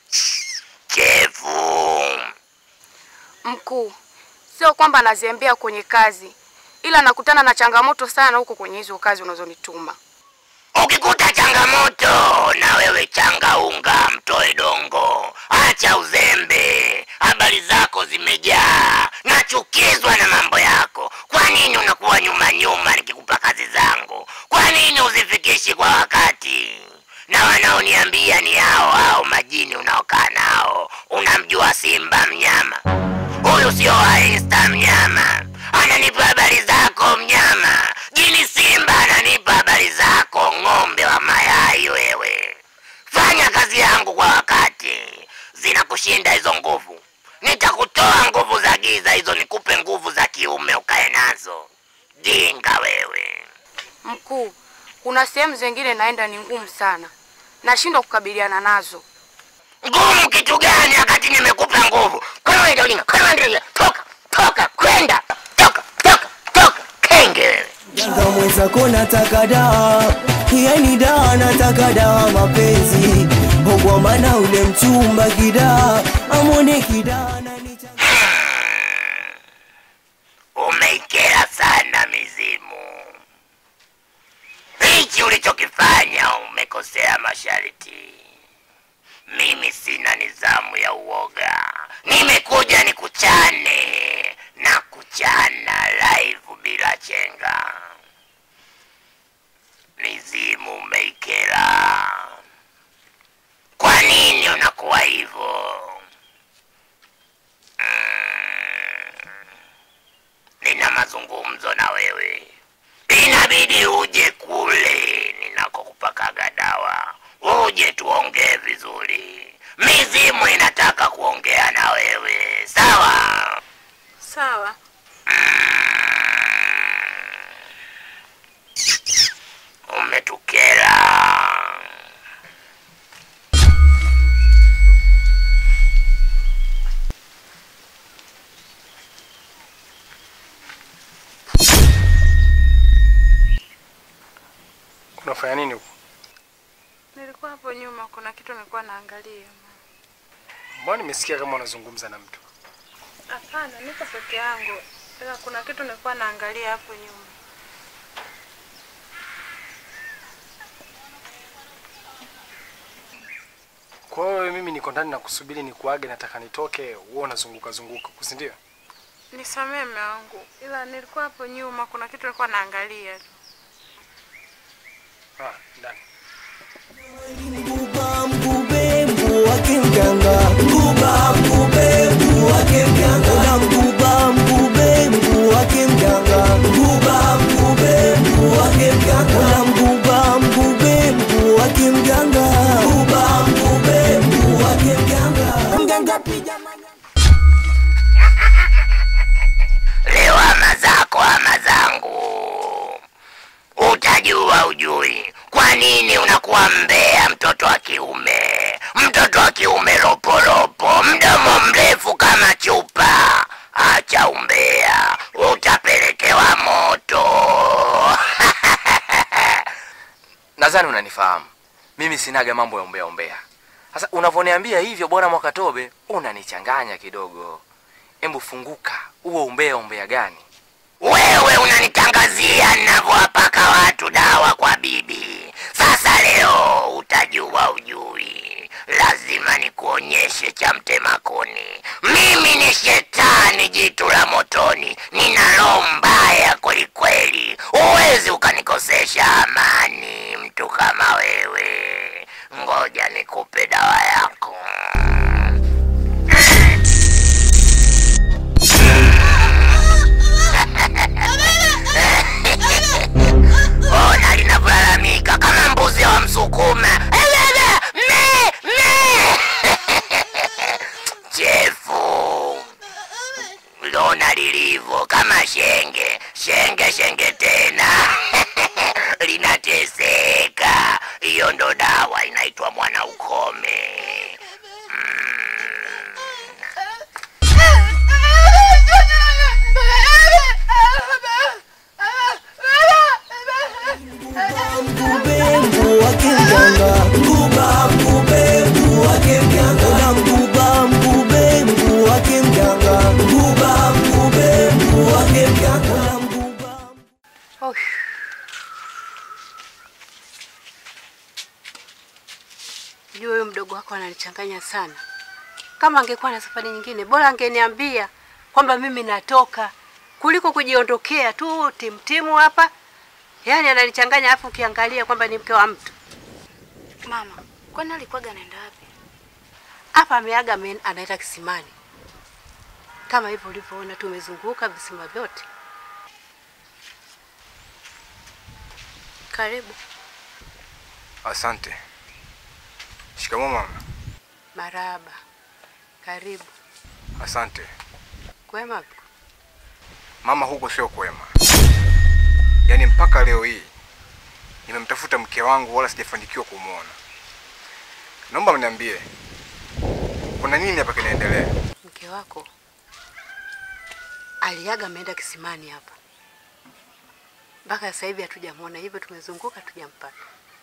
S1: Chefu,
S9: Mkuu, sio kwamba nazembea kwenye kazi, ila nakutana na changamoto sana huko kwenye hizo kazi unazonituma.
S1: ukikuta changamoto na wewe changa unga, mtoe dongo, acha uzembe. Habari zako zimejaa, nachukizwa na mambo yako. Kwa nini unakuwa nyuma nyuma nikikupa kazi zangu? Kwa nini uzifikishi kwa wakati? Na wanaoniambia ni hao hao majini unaokaa nao. Unamjua Simba mnyama huyu, sio wa Insta mnyama, ananipa habari zako mnyama. Jini Simba ananipa habari zako, ng'ombe wa mayai wewe. Fanya kazi yangu kwa wakati, zinakushinda hizo nguvu. Nitakutoa nguvu za giza hizo, nikupe nguvu za kiume ukae nazo. Jinga wewe.
S9: Mkuu, kuna sehemu zingine naenda ni ngumu sana, nashindwa kukabiliana nazo.
S1: Ngumu kitu gani wakati nimekupa nguvu? Kwenda ujinga, kwenda ujinga, toka, toka, kwenda, toka, toka, toka, kenge wewe.
S2: Mganga mwenzako nataka dawa, yani dawa nataka dawa mapenzi, kwa maana ule mchumba kidaa amwone kidaa na
S1: Umeikera sana mizimu. Hichi ulichokifanya umekosea masharti. Mimi sina nizamu ya uoga, nimekuja nikuchane na kuchana live bila chenga. Mizimu umeikera. Kwa nini unakuwa hivyo? nina mazungumzo na wewe, inabidi uje kule ninakokupakaga dawa, uje tuongee vizuri. Mizimu inataka kuongea na wewe, sawa?
S9: Sawa.
S1: Umetukera.
S13: Unafanya nini huko?
S9: Nilikuwa hapo nyuma, kuna kitu nilikuwa naangalia.
S13: Mbona nimesikia kama unazungumza na mtu?
S9: Hapana, niko peke yangu, ila kuna kitu nilikuwa naangalia hapo nyuma.
S13: Kwa hiyo wewe mimi niko ndani na kusubiri nikuage, nataka nitoke, wewe unazunguka zunguka, si ndio?
S9: Nisamee mume wangu, ila nilikuwa hapo nyuma, kuna kitu nilikuwa naangalia tu.
S13: Ah, ndani.
S2: Mbuba mgube mbu wake mganga, mbuba mgube mbu wake mganga, na mbuba mgube mbu wake mganga, mbuba mgube mbu wake mganga, na mbuba mgube mbu wake mganga, mbuba mgube mbu wake mganga, mganga pija
S1: Leo ama zako ama zangu, utajua ujui kwa nini unakuwa mbea, mtoto wa kiume, mtoto wa kiume roporopo, mdomo mrefu kama chupa. Acha umbea, utapelekewa moto.
S5: Nadhani unanifahamu mimi sinaga mambo ya umbea umbea. Sasa unavyoniambia hivyo, bwana Mwakatobe, unanichanganya kidogo. Embu funguka, huo umbea umbea gani?
S1: Wewe unanitangazia ninavyowapaka watu dawa kwa bibi. Sasa leo utajua ujui, lazima nikuonyeshe cha mtema kuni. Mimi ni shetani, jitu la motoni, nina roho mbaya kwelikweli. Huwezi ukanikosesha amani, mtu kama wewe. Ngoja nikupe dawa yako. Ona linavyolalamika kama mbuzi wa Msukuma. Elele, me, me. Chefu, lona lilivyo kama shenge, shenge, shenge tena linateseka. Hiyo ndo dawa inaitwa mwana ukome.
S2: mgube mbu wake mganga, mbuba mgube mbu na mguba
S8: Oh. Jua huyo mdogo wako ananichanganya sana. Kama angekuwa na safari nyingine, bora angeniambia kwamba mimi natoka kuliko kujiondokea tu timtimu hapa. Yaani ananichanganya, afu ukiangalia kwamba ni mke wa mtu.
S9: Mama, kwani alikuwaga anaenda wapi?
S8: Hapa ameaga ame- anaenda kisimani, kama hivyo ulivyoona, tumezunguka visima vyote.
S9: Karibu.
S3: Asante. Shikamoo mama.
S8: Maraba, karibu.
S3: Asante.
S8: Kwema?
S3: Mama, huko sio kwema. Yaani mpaka leo hii nimemtafuta mke wangu wala sijafanikiwa kumwona. Naomba mniambie kuna nini hapa kinaendelea?
S8: Mke wako aliaga ameenda kisimani hapa, mpaka sasa hivi hatujamwona, hivyo tumezunguka tujampata.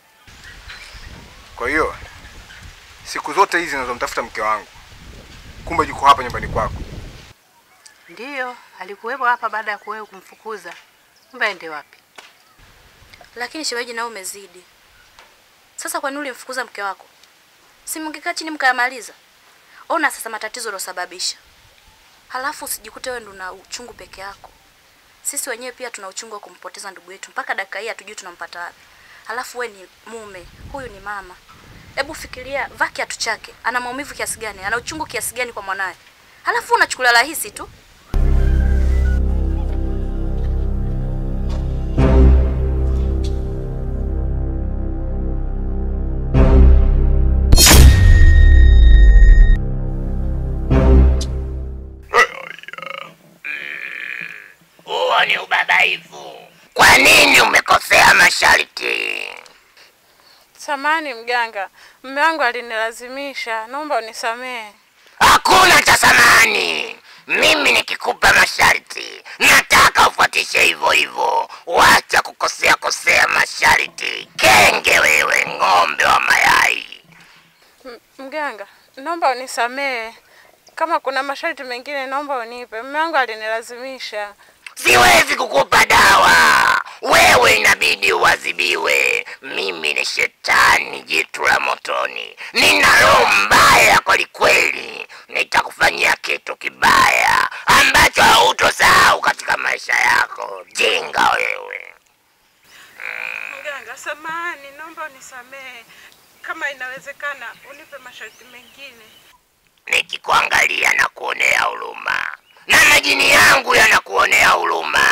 S3: Kwa hiyo siku zote hizi ninazomtafuta mke wangu, kumbe yuko hapa nyumbani kwako.
S8: Ndiyo, alikuwepo hapa baada ya kuwewe kumfukuza. Kumbe aende wapi?
S9: Lakini shemeji, nao umezidi. Sasa kwa nini ulimfukuza mke wako? Si mngekaa chini mkayamaliza? Ona sasa matatizo uliosababisha. Halafu usijikute wewe ndo una uchungu peke yako. Sisi wenyewe pia tuna uchungu wa kumpoteza ndugu yetu. Mpaka dakika hii hatujui tunampata wapi. Halafu we ni mume, huyu ni mama. Hebu fikiria vaa kiatu chake, ana maumivu kiasi gani, ana uchungu kiasi gani kwa mwanaye. Halafu unachukulia rahisi tu.
S1: Huo ni ubabaifu. Kwa nini umekosea masharti?
S14: Samani mganga, mume wangu alinilazimisha, naomba unisamehe.
S1: Hakuna cha samani. Mimi nikikupa masharti, nataka ufuatishe hivyo hivyo. Wacha kukosea kosea masharti. Kenge wewe, ng'ombe wa mayai.
S14: M- Mganga, naomba unisamehe. Kama kuna masharti mengine naomba unipe. Mume wangu alinilazimisha.
S1: Siwezi kukupa dawa. Wewe inabidi uadhibiwe. Mimi ni shetani, jitu la motoni. Nina roho mbaya kweli kweli. Nitakufanyia kitu kibaya ambacho hautosahau katika maisha yako. Jinga wewe.
S14: Mganga, samahani, naomba unisamehe. Kama inawezekana, unipe masharti mengine.
S1: Nikikuangalia na kuonea huruma, na majini yangu yanakuonea huruma.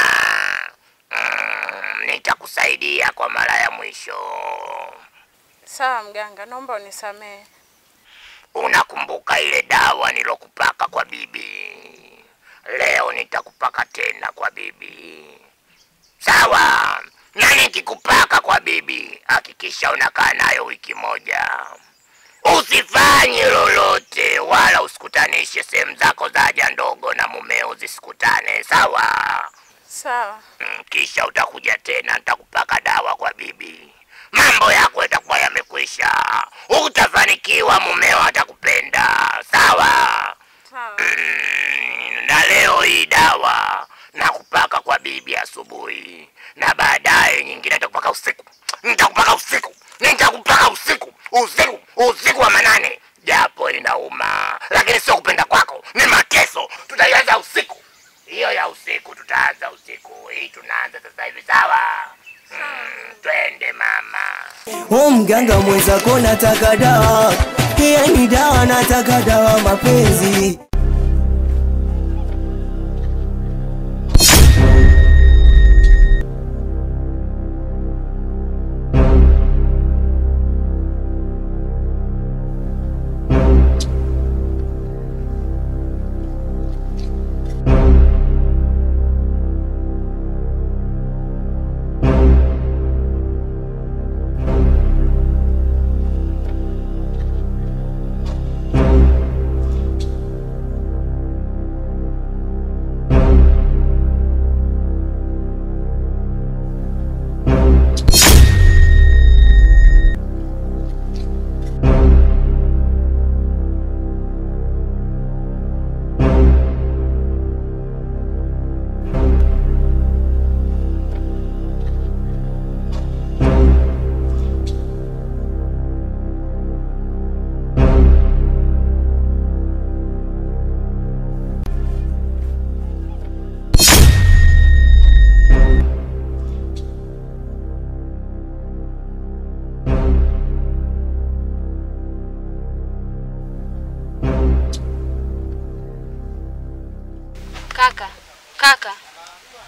S1: Mm, nitakusaidia kwa mara ya mwisho.
S14: Sawa mganga, naomba unisamehe.
S1: Unakumbuka ile dawa nilokupaka kwa bibi? Leo nitakupaka tena kwa bibi, sawa? Na nikikupaka kwa bibi, hakikisha unakaa nayo wiki moja. Usifanye lolote wala usikutanishe sehemu zako za haja ndogo na mumeo zisikutane, sawa?
S14: Sawa.
S1: Mm, Kisha utakuja tena, nitakupaka dawa kwa bibi, mambo yako yatakuwa yamekwisha. Utafanikiwa, mumeo atakupenda, sawa?
S14: Sawa.
S1: Mm, na leo hii dawa nakupaka kwa bibi asubuhi, na baadaye nyingine nitakupaka usiku. Nitakupaka usiku, nitakupaka usiku, usiku, usiku wa manane, japo inauma, lakini sio kupenda kwako, ni mateso. Tutaianza usiku, hiyo ya usiku tutaanza usiku, hii tunaanza sasa hivi, sawa? Mm, twende mama.
S2: O mganga mwenzako nataka dawa, yani dawa nataka dawa mapenzi.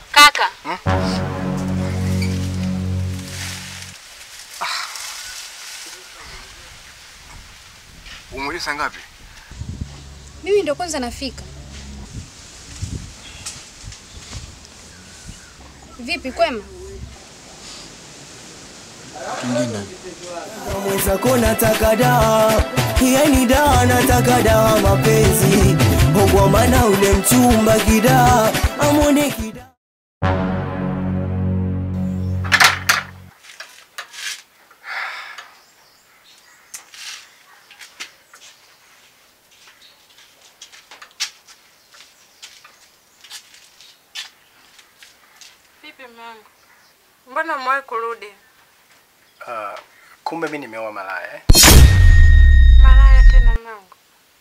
S9: Kaka,
S3: Umekuja saa ngapi?
S15: Mimi ndo kwanza nafika. Vipi kwema?
S2: mwenzako nataka dawa, yani dawa nataka dawa mapenzi, kwa maana ule mchumba kidaa amwone kidaa
S14: Vipi mwanangu? Mbona umewahi kurudi?
S13: Uh, kumbe mi nimeoa malaya eh?
S14: Malaya tena mwanangu?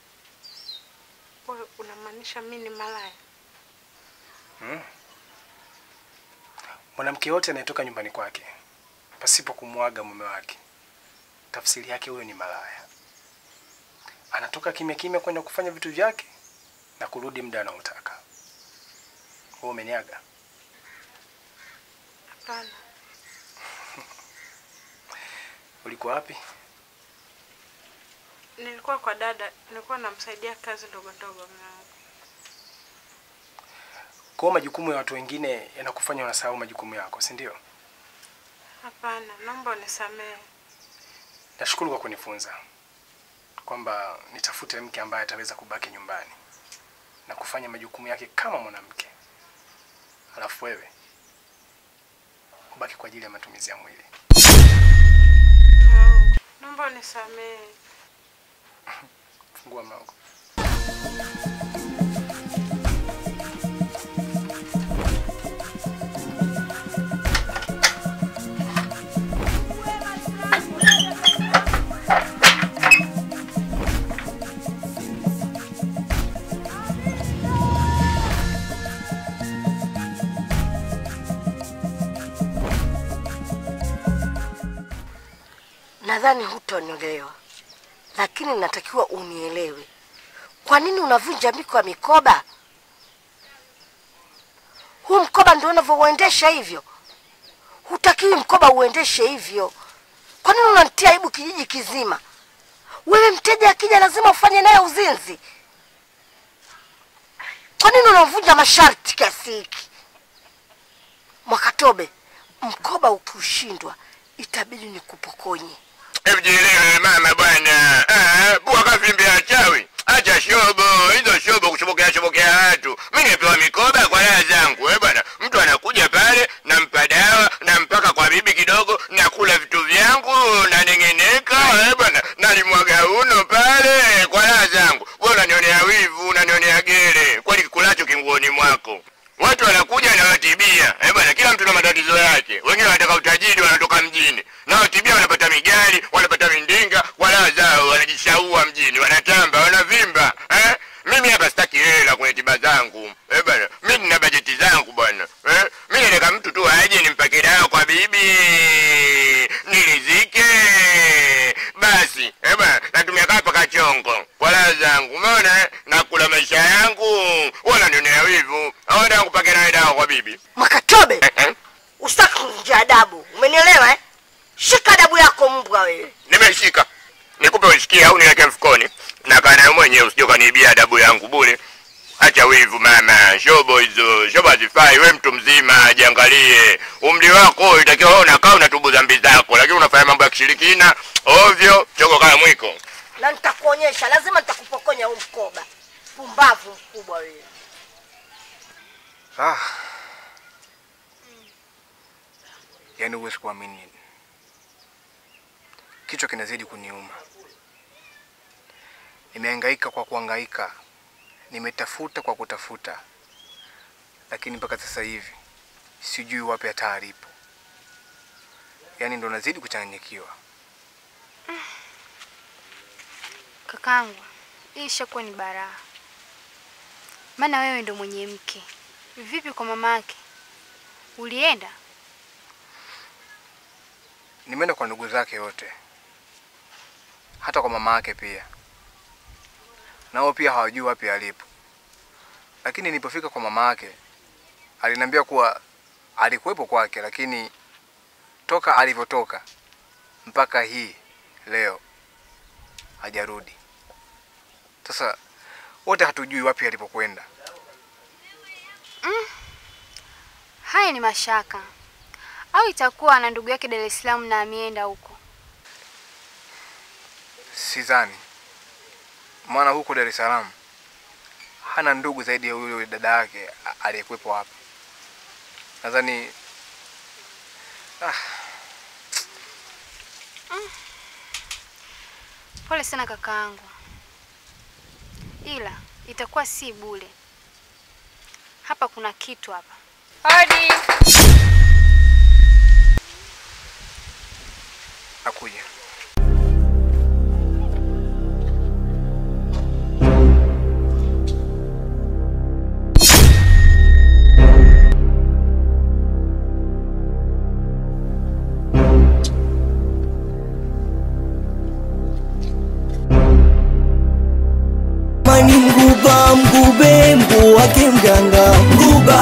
S14: Wewe unamaanisha mimi ni malaya?
S13: Hmm? Mwanamke yote anayetoka nyumbani kwake pasipo kumwaga mume wake, tafsiri yake huyo ni malaya. Anatoka kimya kimya kwenda kufanya vitu vyake na kurudi muda anaotaka. Wewe umeniaga?
S14: Hapana.
S13: Ulikuwa wapi?
S14: Nilikuwa kwa dada, nilikuwa namsaidia kazi ndogo ndogo mwanangu.
S13: Kwa hiyo majukumu ya watu wengine yanakufanya unasahau majukumu yako, si ndio?
S14: Hapana, naomba unisamehe.
S13: Nashukuru kwa kunifunza kwamba nitafute mke ambaye ataweza kubaki nyumbani na kufanya majukumu yake kama mwanamke, alafu wewe ubaki kwa ajili ya matumizi ya mwili.
S14: Mwanangu, naomba unisamehe.
S13: Fungua mlango.
S1: Nadhani hutonielewa, lakini natakiwa unielewe. Kwa nini unavunja miko ya mikoba? Huu mkoba ndio unavyouendesha hivyo? Hutakiwi mkoba uendeshe hivyo. Kwa nini unanitia aibu kijiji kizima? Wewe mteja akija lazima ufanye naye uzinzi. Kwa nini unavunja masharti kiasi hiki? Mwakatobe, mkoba ukiushindwa itabidi nikupokonye.
S16: Hebu jielewe mama bwana. Ah, bua kavimbe ya chawi. Acha shobo, hizo shobo kushobokea shobokea watu. Mimi nipewa mikoba kwa raha zangu. Eh bwana, mtu anakuja pale nampa dawa, nampaka kwa bibi kidogo, nakula vitu vyangu, naneng'eneka. Eh bwana, nalimwaga uno pale kwa raha zangu. Wewe unanionea wivu, unanionea gere. Kwani kikulacho kinguoni mwako. Watu wanakuja na watibia. Eh bwana, kila mtu na matatizo yake. Wengine wanataka utajiri, wanatoka mjini. Na watibia wanapata migari, wanapata mindinga, wala zao wanajishaua mjini, wanatamba, wanavimba. Eh? Mimi hapa sitaki hela kwenye tiba zangu. Eh bwana, mimi nina bajeti zangu bwana. Eh? Mimi nataka mtu tu aje nimpake dawa kwa bibi. Nilizike. Basi, eh bwana, natumia kapa kachongo. Kwa raha zangu. Umeona? eh? Nakula maisha yangu. Wala nionea wivu. Hawana kupake naye dawa kwa bibi.
S1: Makatobe, usitaki kuvunja adabu, umenielewa eh? Shika adabu yako mbwa wewe.
S16: Nimeshika. Nikupe usikie au niweke mfukoni? Na kana mwenyewe usije kaniibia adabu yangu bure. Acha wivu mama, shobo hizo, shobo hazifai. We mtu mzima, jiangalie. Umri wako itakiwa wewe unakaa unatubu dhambi zako, lakini unafanya mambo ya kishirikina ovyo, chogo kama mwiko.
S1: Na nitakuonyesha, lazima nitakupokonya huu mkoba. Pumbavu mkubwa wewe.
S3: Ah. Yaani huwezi kuamini. Kichwa kinazidi kuniuma. Nimehangaika kwa kuhangaika. Nimetafuta kwa kutafuta. Lakini mpaka sasa hivi sijui wapi hata alipo. Yaani ndo nazidi kuchanganyikiwa.
S15: Kakangu, hii ishakuwa ni baraa, maana wewe ndo mwenye mke. Vipi kwa mama yake, ulienda?
S3: Nimeenda kwa ndugu zake wote, hata kwa mama yake pia, nao pia hawajui wapi alipo. Lakini nilipofika kwa mama yake aliniambia kuwa alikuwepo kwake, lakini toka alivyotoka mpaka hii leo hajarudi. Sasa wote hatujui wapi alipokwenda.
S15: Mm. Haya ni mashaka. Au itakuwa na ndugu yake Dar es Salaam na ameenda huko.
S3: Sidhani, maana huko Dar es Salaam hana ndugu zaidi ya yule dada yake a- aliyekuwepo hapa. Nadhani ah,
S15: Pole sana kakaangu. Ila itakuwa si bure. Hapa kuna kitu hapa.
S14: Hodi.
S3: nakuja.
S2: Mani mguba mgube mgu wake mganga mguba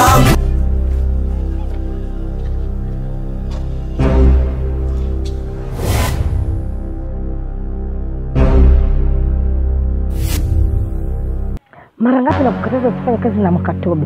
S17: Mara ngapi nakukataza usifanye kazi na Mwakatobe?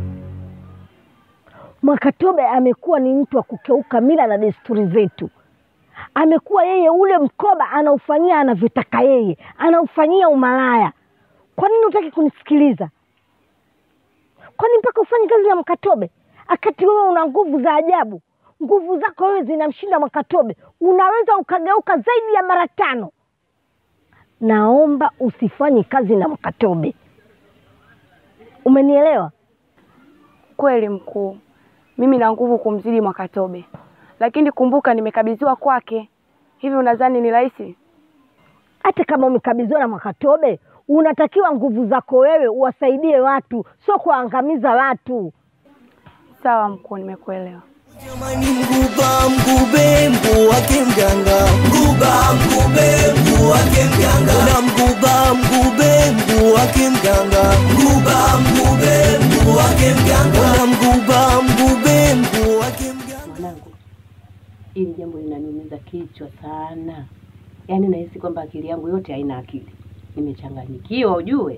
S17: Mwakatobe amekuwa ni mtu wa kukeuka mila na desturi zetu. Amekuwa yeye ule mkoba anaufanyia anavyotaka yeye, anaufanyia umalaya. Kwa nini hutaki kunisikiliza? Kwani mpaka ufanye kazi na Mwakatobe akati wewe una nguvu za ajabu? Nguvu zako wewe zinamshinda Mwakatobe, unaweza ukageuka zaidi ya mara tano. Naomba usifanye kazi na Mwakatobe. Umenielewa?
S18: Kweli mkuu, mimi na nguvu kumzidi Mwakatobe, lakini kumbuka nimekabidhiwa kwake. Hivi unadhani ni rahisi?
S17: Hata kama umekabidhiwa na Mwakatobe, unatakiwa nguvu zako wewe uwasaidie watu, sio kuwaangamiza watu.
S18: Sawa mkuu, nimekuelewa.
S2: Mani mguba mgube mgu wake mganga mguba mgube mgu wake mganga na mguba mgube mgu wake mganga mguba mgube mgu wake mganga na mguba mgube mgu wake
S8: Mwanangu, hili jambo linaniumiza kichwa sana. Yaani nahisi kwamba akili yangu yote haina akili, nimechanganyikiwa ujue.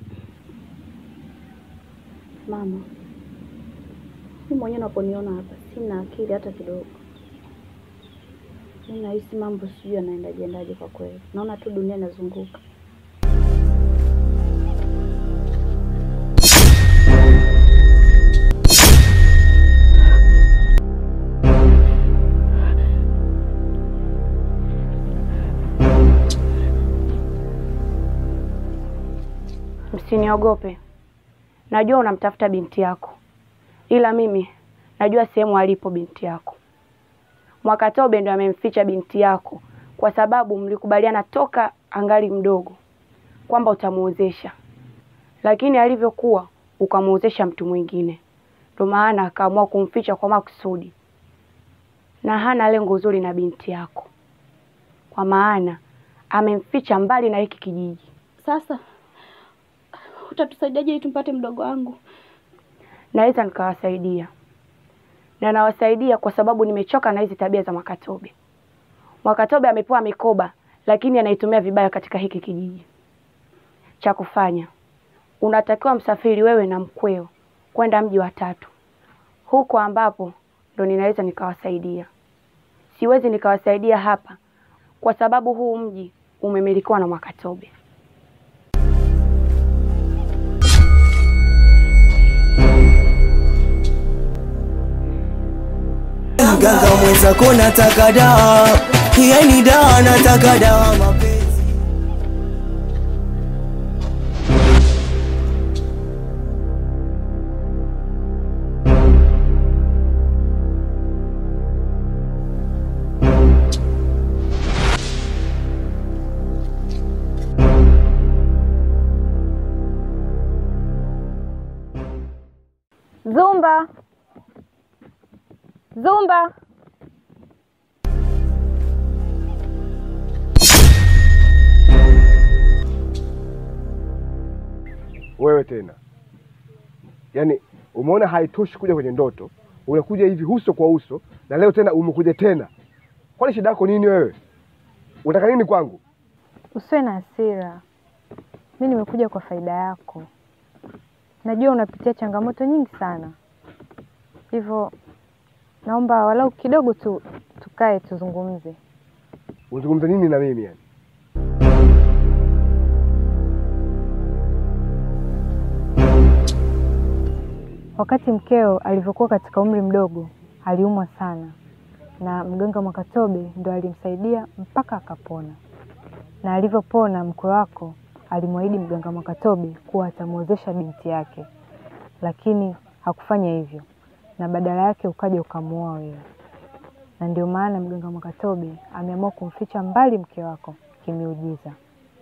S9: Mama, mimi mwenyewe naponiona hapa sina akili hata kidogo. Mimi nahisi mambo sijui yanaendaje endaje kwa kweli. Naona tu dunia inazunguka.
S18: Msiniogope, najua unamtafuta binti yako, ila mimi najua sehemu alipo binti yako. Mwakatobe ndo amemficha binti yako kwa sababu mlikubaliana toka angali mdogo kwamba utamuozesha, lakini alivyokuwa ukamuozesha mtu mwingine, ndo maana akaamua kumficha kwa makusudi, na hana lengo zuri na binti yako, kwa maana amemficha mbali na hiki kijiji.
S9: Sasa utatusaidiaje ili tumpate mdogo wangu?
S18: naweza nikawasaidia na nawasaidia kwa sababu nimechoka na hizi tabia za Mwakatobe. Mwakatobe amepewa mikoba, lakini anaitumia vibaya katika hiki kijiji. Cha kufanya, unatakiwa msafiri wewe na mkweo kwenda mji wa tatu, huko ambapo ndo ninaweza nikawasaidia. Siwezi nikawasaidia hapa kwa sababu huu mji umemilikiwa na Mwakatobe.
S2: mganga mwenzako nataka dawa yani dawa nataka dawa mapenzi
S4: Zumba, Zumba.
S19: Wewe tena, yaani
S3: Umeona haitoshi kuja kwenye ndoto, unakuja hivi uso kwa uso, na leo tena umekuja tena. Kwani shida yako nini wewe? Unataka nini kwangu?
S19: Usiwe na hasira, mi nimekuja kwa faida yako. Najua unapitia changamoto nyingi sana, hivyo naomba walau kidogo tu tukae tuzungumze.
S3: Unazungumza nini na mimi yani?
S19: Wakati mkeo alivyokuwa katika umri mdogo, aliumwa sana, na mganga Mwakatobe ndo alimsaidia mpaka akapona. Na alivyopona, mkwe wako alimwahidi mganga Mwakatobe kuwa atamwozesha binti yake, lakini hakufanya hivyo, na badala yake ukaja ukamuoa wewe. Na ndio maana mganga Mwakatobe ameamua kumficha mbali mke wako kimiujiza.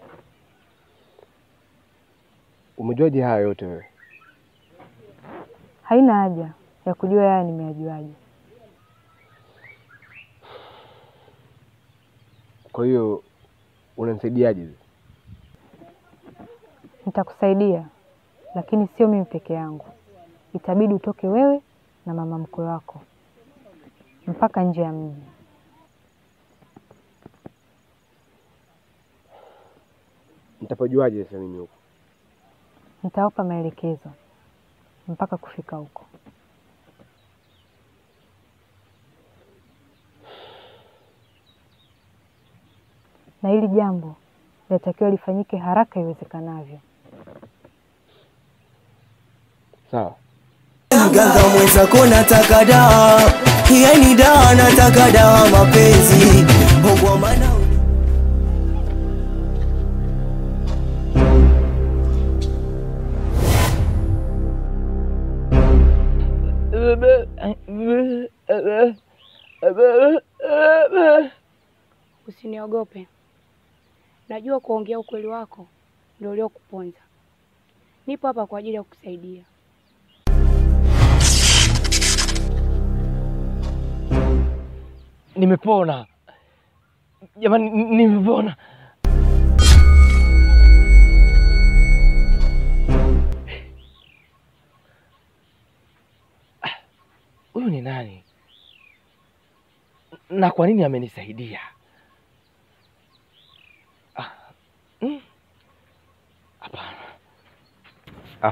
S3: Umejuaje haya yote wewe?
S19: Haina haja ya kujua yaya nimeyajuaje.
S3: Kwa hiyo unanisaidiaje?
S19: Nitakusaidia, lakini sio mimi peke yangu. Itabidi utoke wewe na mama mkwe wako mpaka nje ya mji.
S3: Nitapajuaje sasa mimi huko?
S19: Nitawapa maelekezo mpaka kufika huko. Na hili jambo linatakiwa lifanyike haraka iwezekanavyo.
S3: Sawa.
S2: Mganga mwenzako nataka dawa, yani dawa nataka dawa mapenzi kwa maana
S18: Usiniogope, najua kuongea ukweli wako ndio uliokuponza. Nipo hapa kwa ajili ya kukusaidia.
S5: Nimepona jamani, n- nimepona. Ah, Huyu ni nani na kwa nini amenisaidia? Ah, mm, Hapana.
S20: Ah.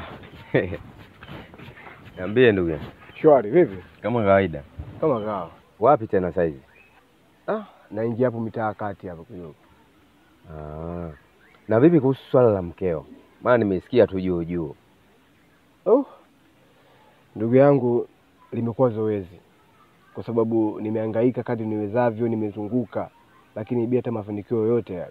S20: Niambie ndugu yangu.
S3: Shwari, vipi?
S20: Kama kawaida.
S3: Kama kawa.
S20: Wapi tena saizi?
S3: Ah, naingia hapo mitaa kati hapo kidogo.
S20: Ah. Na vipi kuhusu swala la mkeo? Maana nimesikia tu juu juu.
S3: Oh. Ndugu yangu limekuwa zoezi. Kwa sababu nimehangaika kadri niwezavyo, nimezunguka lakini bila hata mafanikio yoyote yale.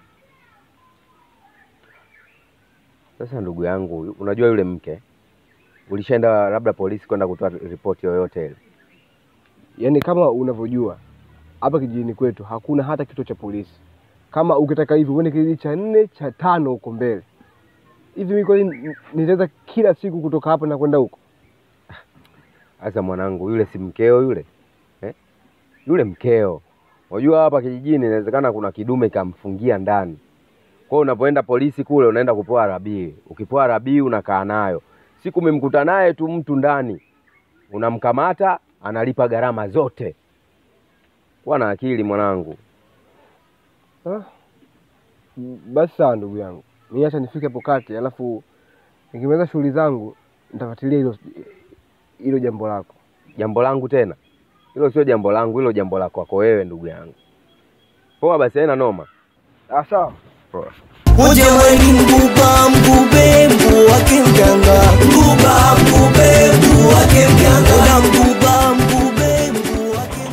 S20: Sasa ndugu yangu, unajua yule mke ulishaenda labda polisi kwenda kutoa ripoti yoyote ile?
S3: Yaani kama unavyojua hapa kijijini kwetu hakuna hata kituo cha polisi. Kama ukitaka hivi uende kijiji cha nne cha tano huko mbele. Hivi mimi kweli nitaweza kila siku kutoka hapa na kwenda huko?
S20: Sasa mwanangu, yule si mkeo yule eh? Yule mkeo, unajua hapa kijijini inawezekana kuna kidume kamfungia ndani. Kwa hiyo unapoenda polisi kule, unaenda kupewa rabii. Ukipewa rabii unakaa nayo, siku umemkuta naye tu mtu ndani, unamkamata, analipa gharama zote. Kuwa na akili mwanangu.
S3: Ah. Basi sawa ndugu yangu. Mimi acha nifike hapo kati alafu nikimaliza shughuli zangu nitafuatilia hilo hilo jambo lako.
S20: Jambo langu tena? Hilo sio jambo langu, hilo jambo lako kwako wewe ndugu yangu. Poa basi, haina noma.
S3: Ah, sawa.
S20: Poa.
S2: uje weni mbuba mbube mbu wake mganga mbuba mbube mbu wake mganga na mbuba mbube mbu wake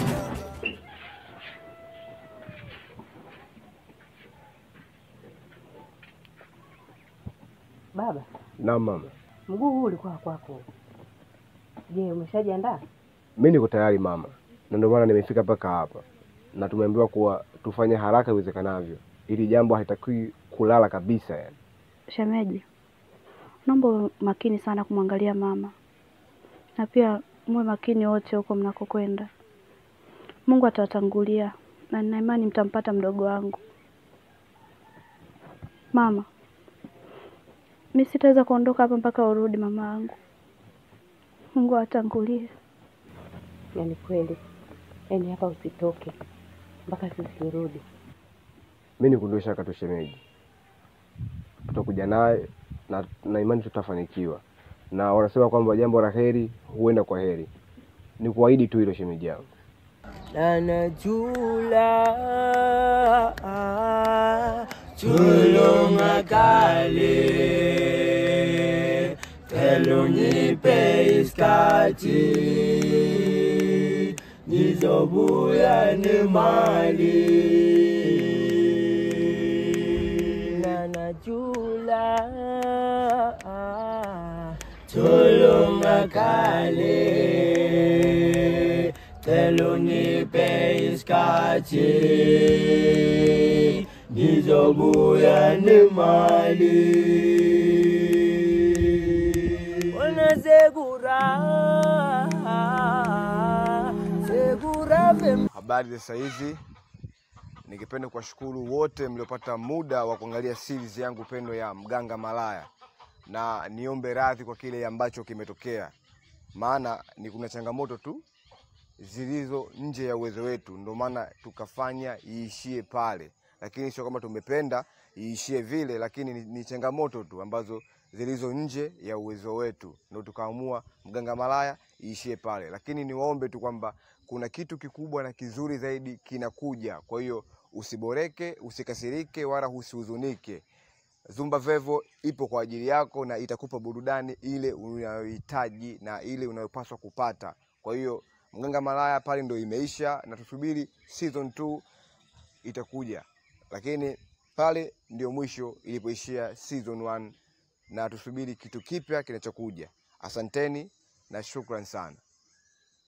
S8: Baba,
S3: Naam mama.
S8: mguu huu ulikuwa kwako. Je, umeshajiandaa?
S3: Mimi niko tayari mama, na ndio maana nimefika mpaka hapa, na tumeambiwa kuwa tufanye haraka iwezekanavyo, ili jambo halitakiwi kulala kabisa yani.
S9: Shemeji, naomba uwe makini sana kumwangalia mama, na pia muwe makini wote huko mnakokwenda. Mungu atawatangulia na nina imani mtampata mdogo wangu. Mama, mi sitaweza kuondoka hapa mpaka urudi, mama yangu. Mungu atangulie.
S8: Yaani kweli, yaani hapa usitoke mpaka sisi turudi.
S3: Mimi nikundue shaka tu shemeji, tutakuja naye na, na imani tutafanikiwa, na wanasema kwamba jambo la heri huenda kwa heri. Ni kuahidi tu hilo shemeji yangu.
S2: nanajula tulunga kale telunyipe iskati nizobuya ni mali nanajula tulunga kale telunyipe iskati nizobuya ni mali wanazegura segura vem
S3: Habari za saizi, ningependa kuwashukuru wote mliopata muda wa kuangalia series yangu pendo ya Mganga Malaya, na niombe radhi kwa kile ambacho kimetokea, maana ni kuna changamoto tu zilizo nje ya uwezo wetu, ndio maana tukafanya iishie pale, lakini sio kama tumependa iishie vile, lakini ni, ni changamoto tu ambazo zilizo nje ya uwezo wetu, ndio tukaamua Mganga Malaya iishie pale, lakini niwaombe tu kwamba kuna kitu kikubwa na kizuri zaidi kinakuja. Kwa hiyo usiboreke, usikasirike, wala usihuzunike. Zumba Vevo ipo kwa ajili yako na itakupa burudani ile unayohitaji na ile unayopaswa kupata. Kwa hiyo Mganga Malaya pale ndo imeisha, na tusubiri season 2 itakuja, lakini pale ndio mwisho ilipoishia season 1 na tusubiri kitu kipya kinachokuja. Asanteni na shukran sana.